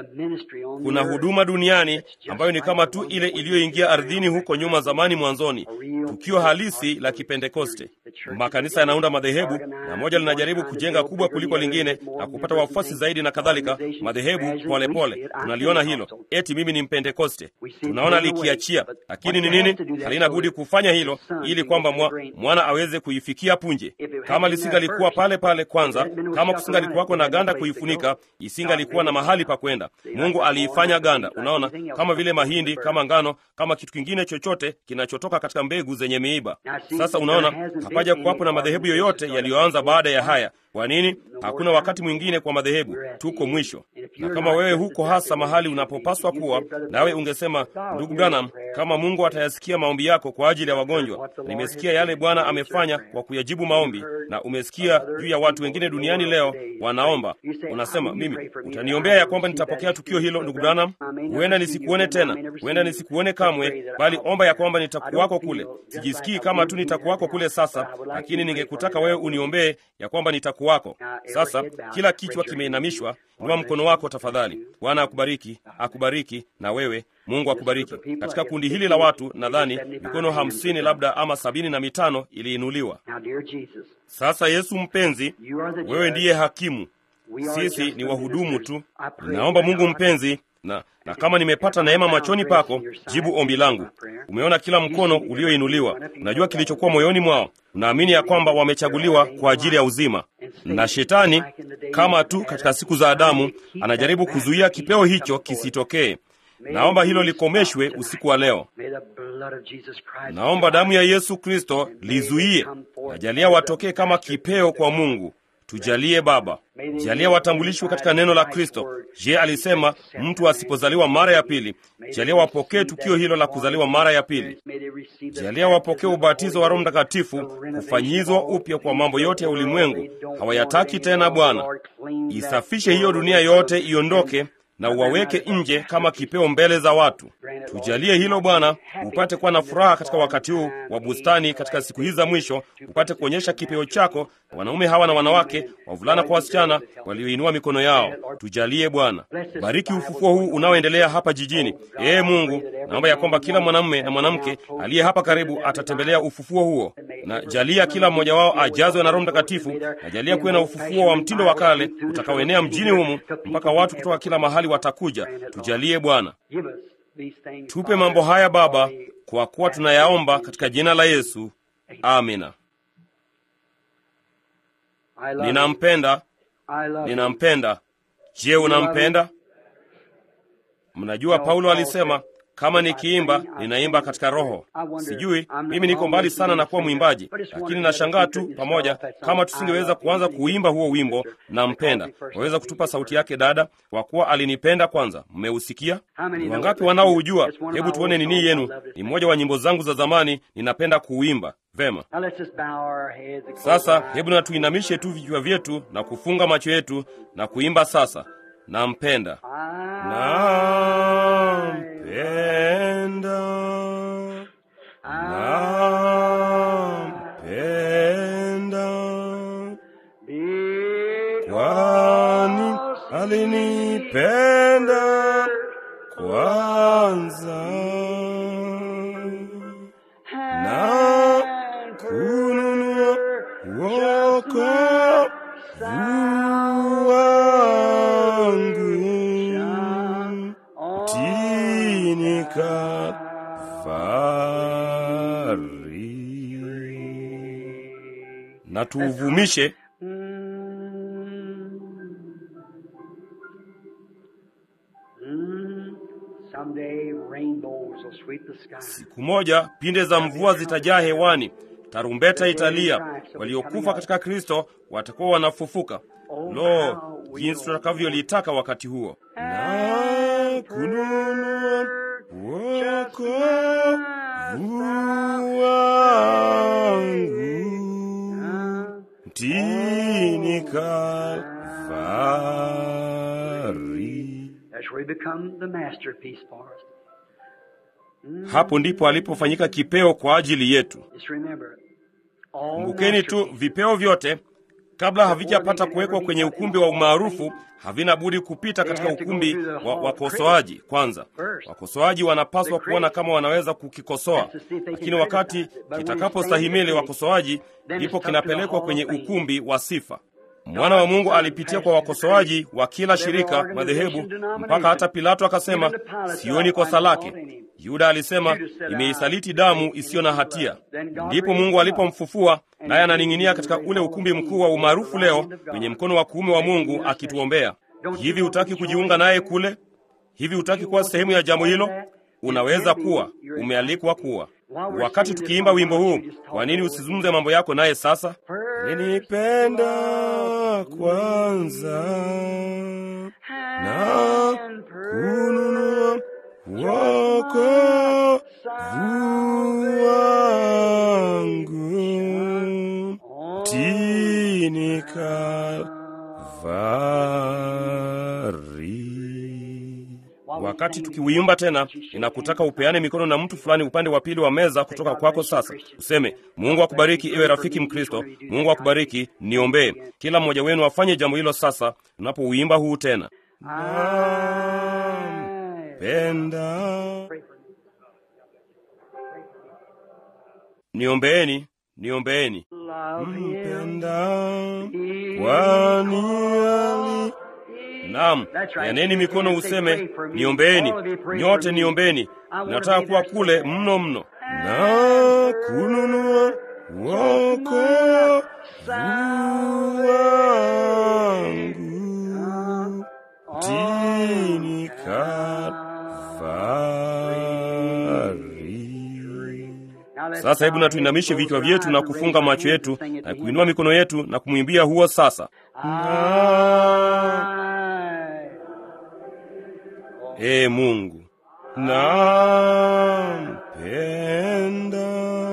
Kuna huduma duniani ambayo ni kama tu ile iliyoingia ardhini huko nyuma zamani mwanzoni, tukio halisi la Kipentekoste. Makanisa yanaunda madhehebu na moja linajaribu kujenga kubwa kuliko lingine na kupata wafuasi zaidi na kadhalika. Madhehebu polepole, tunaliona hilo, eti mimi ni Mpentekoste, tunaona likiachia, lakini ni nini? Halina budi kufanya hilo ili kwamba mwa, mwana aweze kuifikia punje. Kama lisingalikuwa pale pale kwanza, kama kusingalikuwako na ganda kuifunika, isingalikuwa na mahali pa kwenda. Mungu aliifanya ganda, unaona, kama vile mahindi, kama ngano, kama kitu kingine chochote kinachotoka katika mbegu zenye miiba. Sasa unaona, hapaja kuwapo na madhehebu yoyote yaliyoanza baada ya haya. Kwa nini? Hakuna wakati mwingine kwa madhehebu, tuko mwisho. Na kama wewe huko hasa mahali unapopaswa kuwa, nawe ungesema, ndugu Branham, kama Mungu atayasikia maombi yako kwa ajili ya wagonjwa, nimesikia yale Bwana amefanya kwa kuyajibu maombi, na umesikia juu ya watu wengine duniani leo wanaomba, unasema mimi, utaniombea ya kwamba nitapokea tukio hilo, ndugu Branham? Huenda nisikuone tena, huenda nisikuone kamwe, bali omba ya kwamba nitakuwako kule. Sijisikii kama tu nitakuwako kule sasa, lakini ningekutaka wewe uniombee ya kwamba nitakuwako. Sasa kila kichwa kimeinamishwa, inua mkono wako tafadhali. Bwana akubariki, akubariki na wewe Mungu akubariki. Katika kundi hili la watu nadhani mikono hamsini labda ama sabini na mitano iliinuliwa. Sasa Yesu mpenzi, wewe ndiye hakimu, sisi ni wahudumu tu. Ninaomba Mungu mpenzi na, na kama nimepata neema machoni pako, jibu ombi langu. Umeona kila mkono ulioinuliwa, unajua kilichokuwa moyoni mwao. Unaamini ya kwamba wamechaguliwa kwa ajili ya uzima, na shetani kama tu katika siku za Adamu anajaribu kuzuia kipeo hicho kisitokee. Naomba hilo likomeshwe usiku wa leo. Naomba damu ya Yesu Kristo lizuie. Najalia watokee kama kipeo kwa Mungu. Tujalie Baba, jalia watambulishwe katika neno la Kristo. Je, alisema mtu asipozaliwa mara ya pili? Jalia wapokee tukio hilo la kuzaliwa mara ya pili. Jalia wapokee ubatizo wa Roho Mtakatifu, kufanyizwa upya kwa mambo yote ya ulimwengu. Hawayataki tena Bwana. Isafishe hiyo dunia yote, iondoke na uwaweke nje kama kipeo mbele za watu. Tujalie hilo Bwana, upate kuwa na furaha katika wakati huu wa bustani, katika siku hizi za mwisho, upate kuonyesha kipeo chako wanaume hawa na wanawake, wavulana kwa wasichana walioinua mikono yao. Tujalie Bwana, bariki ufufuo huu unaoendelea hapa jijini. Ee Mungu, naomba ya kwamba kila mwanamume na mwanamke aliye hapa karibu atatembelea ufufuo huo, na jalia kila mmoja wao ajazwe na Roho Mtakatifu, na jalia kuwe na ufufuo wa mtindo wa kale utakaoenea mjini humu mpaka watu kutoka kila mahali watakuja. Tujalie Bwana, tupe mambo haya Baba, kwa kuwa tunayaomba katika jina la Yesu, amina. Ninampenda, ninampenda. Je, unampenda? Mnajua Paulo alisema kama nikiimba ninaimba katika Roho. Sijui mimi niko mbali sana na kuwa mwimbaji, lakini nashangaa tu pamoja, kama tusingeweza kuanza kuimba huo wimbo nampenda. Waweza kutupa sauti yake dada, kwa kuwa alinipenda kwanza. Mmeusikia? Ni wangapi wanaoujua? Hebu tuone nini yenu. Ni mmoja wa nyimbo zangu za zamani, ninapenda kuuimba. Vema, sasa hebu na tuinamishe tu vichwa vyetu na kufunga macho yetu na kuimba sasa. Nampenda, nampenda, nampenda, kwani alinipenda kwa na tuuvumishe siku moja pinde za mvua zitajaa hewani tarumbeta italia waliokufa katika kristo watakuwa wanafufuka lo jinsi tutakavyolitaka wakati huo na kununua wokovu wangu mtini Kalvari. Hapo ndipo alipofanyika kipeo kwa ajili yetu. Kumbukeni tu, vipeo vyote kabla havijapata kuwekwa kwenye ukumbi wa umaarufu havina budi kupita katika ukumbi wa wakosoaji kwanza. Wakosoaji wanapaswa kuona kama wanaweza kukikosoa, lakini wakati kitakapostahimili wakosoaji, ndipo kinapelekwa kwenye ukumbi wa sifa. Mwana wa Mungu alipitia kwa wakosoaji wa kila shirika, madhehebu, mpaka hata Pilato akasema, sioni kosa lake. Yuda alisema, imeisaliti damu isiyo na hatia. Ndipo Mungu alipomfufua, naye ananing'inia katika ule ukumbi mkuu wa umaarufu leo kwenye mkono wa kuume wa Mungu akituombea. Hivi hutaki kujiunga naye kule? Hivi hutaki kuwa sehemu ya jambo hilo? Unaweza kuwa, umealikwa kuwa. Wakati tukiimba wimbo huu, kwa nini usizungumze mambo yako naye sasa? Nilipenda kwanza na kununua wokovu wangu tini Kalvari. Wakati tukiuimba tena, ninakutaka upeane mikono na mtu fulani upande wa pili wa meza kutoka kwako. Sasa useme, Mungu akubariki, iwe rafiki Mkristo. Mungu akubariki, niombee. Kila mmoja wenu afanye jambo hilo sasa, tunapouimba huu tena. Nampenda, niombeeni, niombeeni. Mpenda kwani ali Naam, yaneni mikono useme niombeeni, nyote niombeni. Nataka kuwa kule mno mno na kununua wokovu wangu mtini Kalvari. Sasa hebu na tuinamishe vichwa vyetu na kufunga macho yetu na kuinua mikono yetu na kumwimbia huo sasa na Ee Mungu, nampenda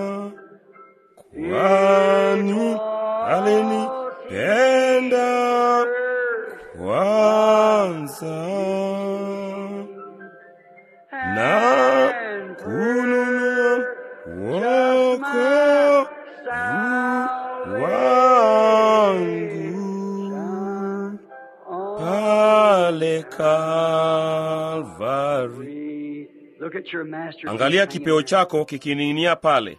kwani alinipenda kwanza na kununua wokovu wangu pale Kalvari. Angalia kipeo chako kikining'inia pale.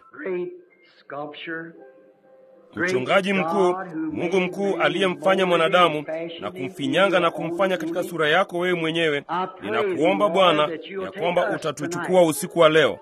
Mchungaji mkuu, Mungu mkuu aliyemfanya mwanadamu na kumfinyanga na kumfanya katika sura yako wewe mwenyewe, ninakuomba Bwana ya kwamba utatuchukua usiku wa leo.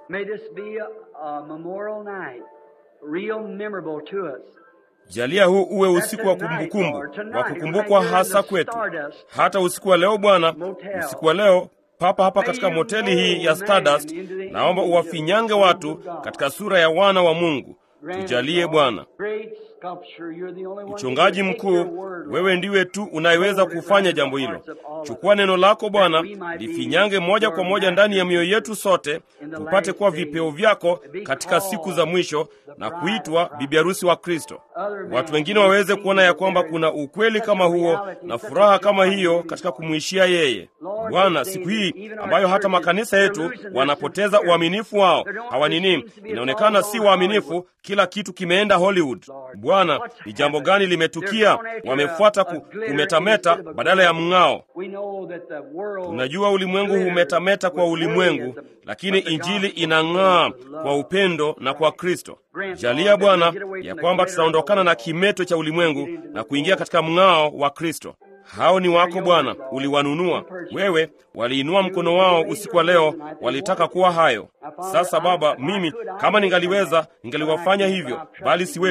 Jalia huu uwe usiku wa kumbukumbu wa kukumbukwa hasa kwetu. Hata usiku wa leo Bwana, usiku wa leo papa hapa katika moteli hii ya Stardust, naomba uwafinyange watu katika sura ya wana wa Mungu. Tujalie Bwana. Mchungaji mkuu, wewe ndiwe tu unayeweza kufanya jambo hilo. Chukua neno lako Bwana, lifinyange moja kwa moja ndani ya mioyo yetu sote, tupate kuwa vipeo vyako katika siku za mwisho na kuitwa bibi harusi wa Kristo. Watu wengine waweze kuona ya kwamba kuna ukweli kama huo na furaha kama hiyo katika kumwishia yeye. Bwana, siku hii ambayo hata makanisa yetu wanapoteza uaminifu wao, hawanini, inaonekana si waaminifu, kila kitu kimeenda Hollywood. Bwana, ni jambo gani limetukia? Wamefuata ku, kumetameta badala ya mng'ao. Tunajua ulimwengu humetameta kwa ulimwengu, lakini injili inang'aa kwa upendo na kwa Kristo. Jalia Bwana ya kwamba tutaondokana na kimeto cha ulimwengu na kuingia katika mng'ao wa Kristo. Hao ni wako Bwana, uliwanunua wewe. Waliinua mkono wao usiku wa leo, walitaka kuwa hayo. Sasa Baba, mimi kama ningaliweza, ningaliwafanya hivyo, bali siwezi.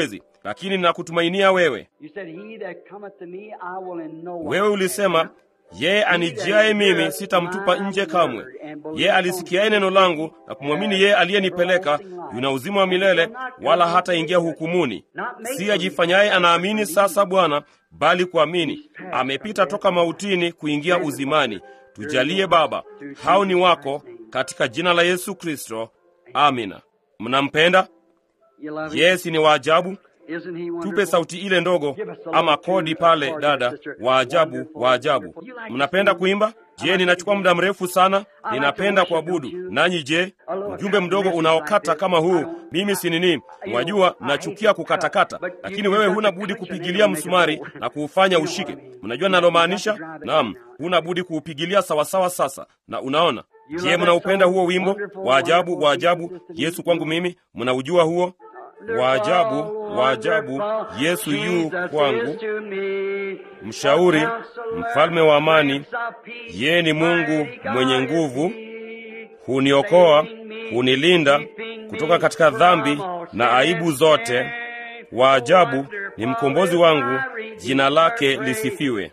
lakini ninakutumainia wewe. You said, He that cometh to me, I will in no Wewe wise ulisema yeye anijiaye mimi sitamtupa nje kamwe. Yeye alisikiaye neno langu na kumwamini yeye aliyenipeleka yuna uzima wa milele, wala hataingia hukumuni. Si ajifanyaye anaamini sasa Bwana, bali kuamini. Amepita toka mautini kuingia uzimani. Tujalie Baba, hao ni wako, katika jina la Yesu Kristo, amina. Mnampenda? You love him? Yesi, ni waajabu. Isn't he Tupe wonderful? sauti ile ndogo ama kodi pale, dada. Waajabu, waajabu. Mnapenda kuimba? Je, ninachukua muda mrefu sana? Ninapenda kuabudu. Nanyi je? Ujumbe mdogo unaokata kama huu, mimi si nini, wajua, nachukia kukatakata, lakini wewe huna budi kupigilia msumari na kuufanya ushike. Mnajua nalomaanisha? Naam, huna budi kuupigilia sawasawa. Sasa na unaona. Je, mnaupenda huo wimbo? Waajabu, waajabu, Yesu kwangu mimi. Mnaujua huo? Waajabu, waajabu, Yesu yu kwangu, mshauri, mfalme wa amani, yeye ni Mungu mwenye nguvu, huniokoa, hunilinda kutoka katika dhambi na aibu zote. Waajabu ni mkombozi wangu, jina lake lisifiwe.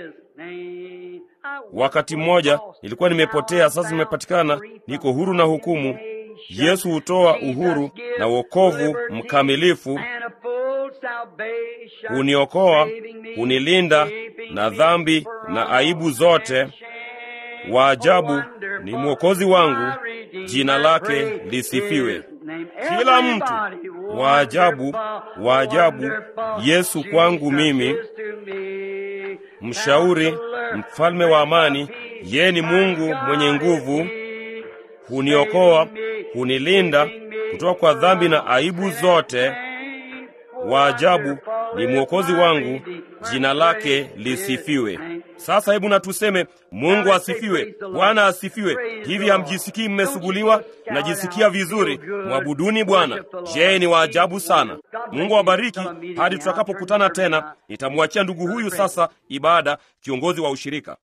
Wakati mmoja nilikuwa nimepotea, sasa nimepatikana, niko huru na hukumu. Yesu hutoa uhuru na wokovu mkamilifu, huniokoa, hunilinda na dhambi na aibu zote. Waajabu ni mwokozi wangu, jina lake lisifiwe. Kila mtu waajabu, waajabu, Yesu kwangu mimi, mshauri, mfalme wa amani, yeye ni Mungu mwenye nguvu, huniokoa, hunilinda kutoka kwa dhambi na aibu zote. Waajabu ni mwokozi wangu, jina lake lisifiwe. Sasa hebu na tuseme Mungu asifiwe, Bwana asifiwe. Hivi hamjisikii mmesuguliwa? Najisikia vizuri. Mwabuduni Bwana. Je, ni waajabu sana. Mungu awabariki hadi tutakapokutana tena. Nitamwachia ndugu huyu sasa ibada, kiongozi wa ushirika.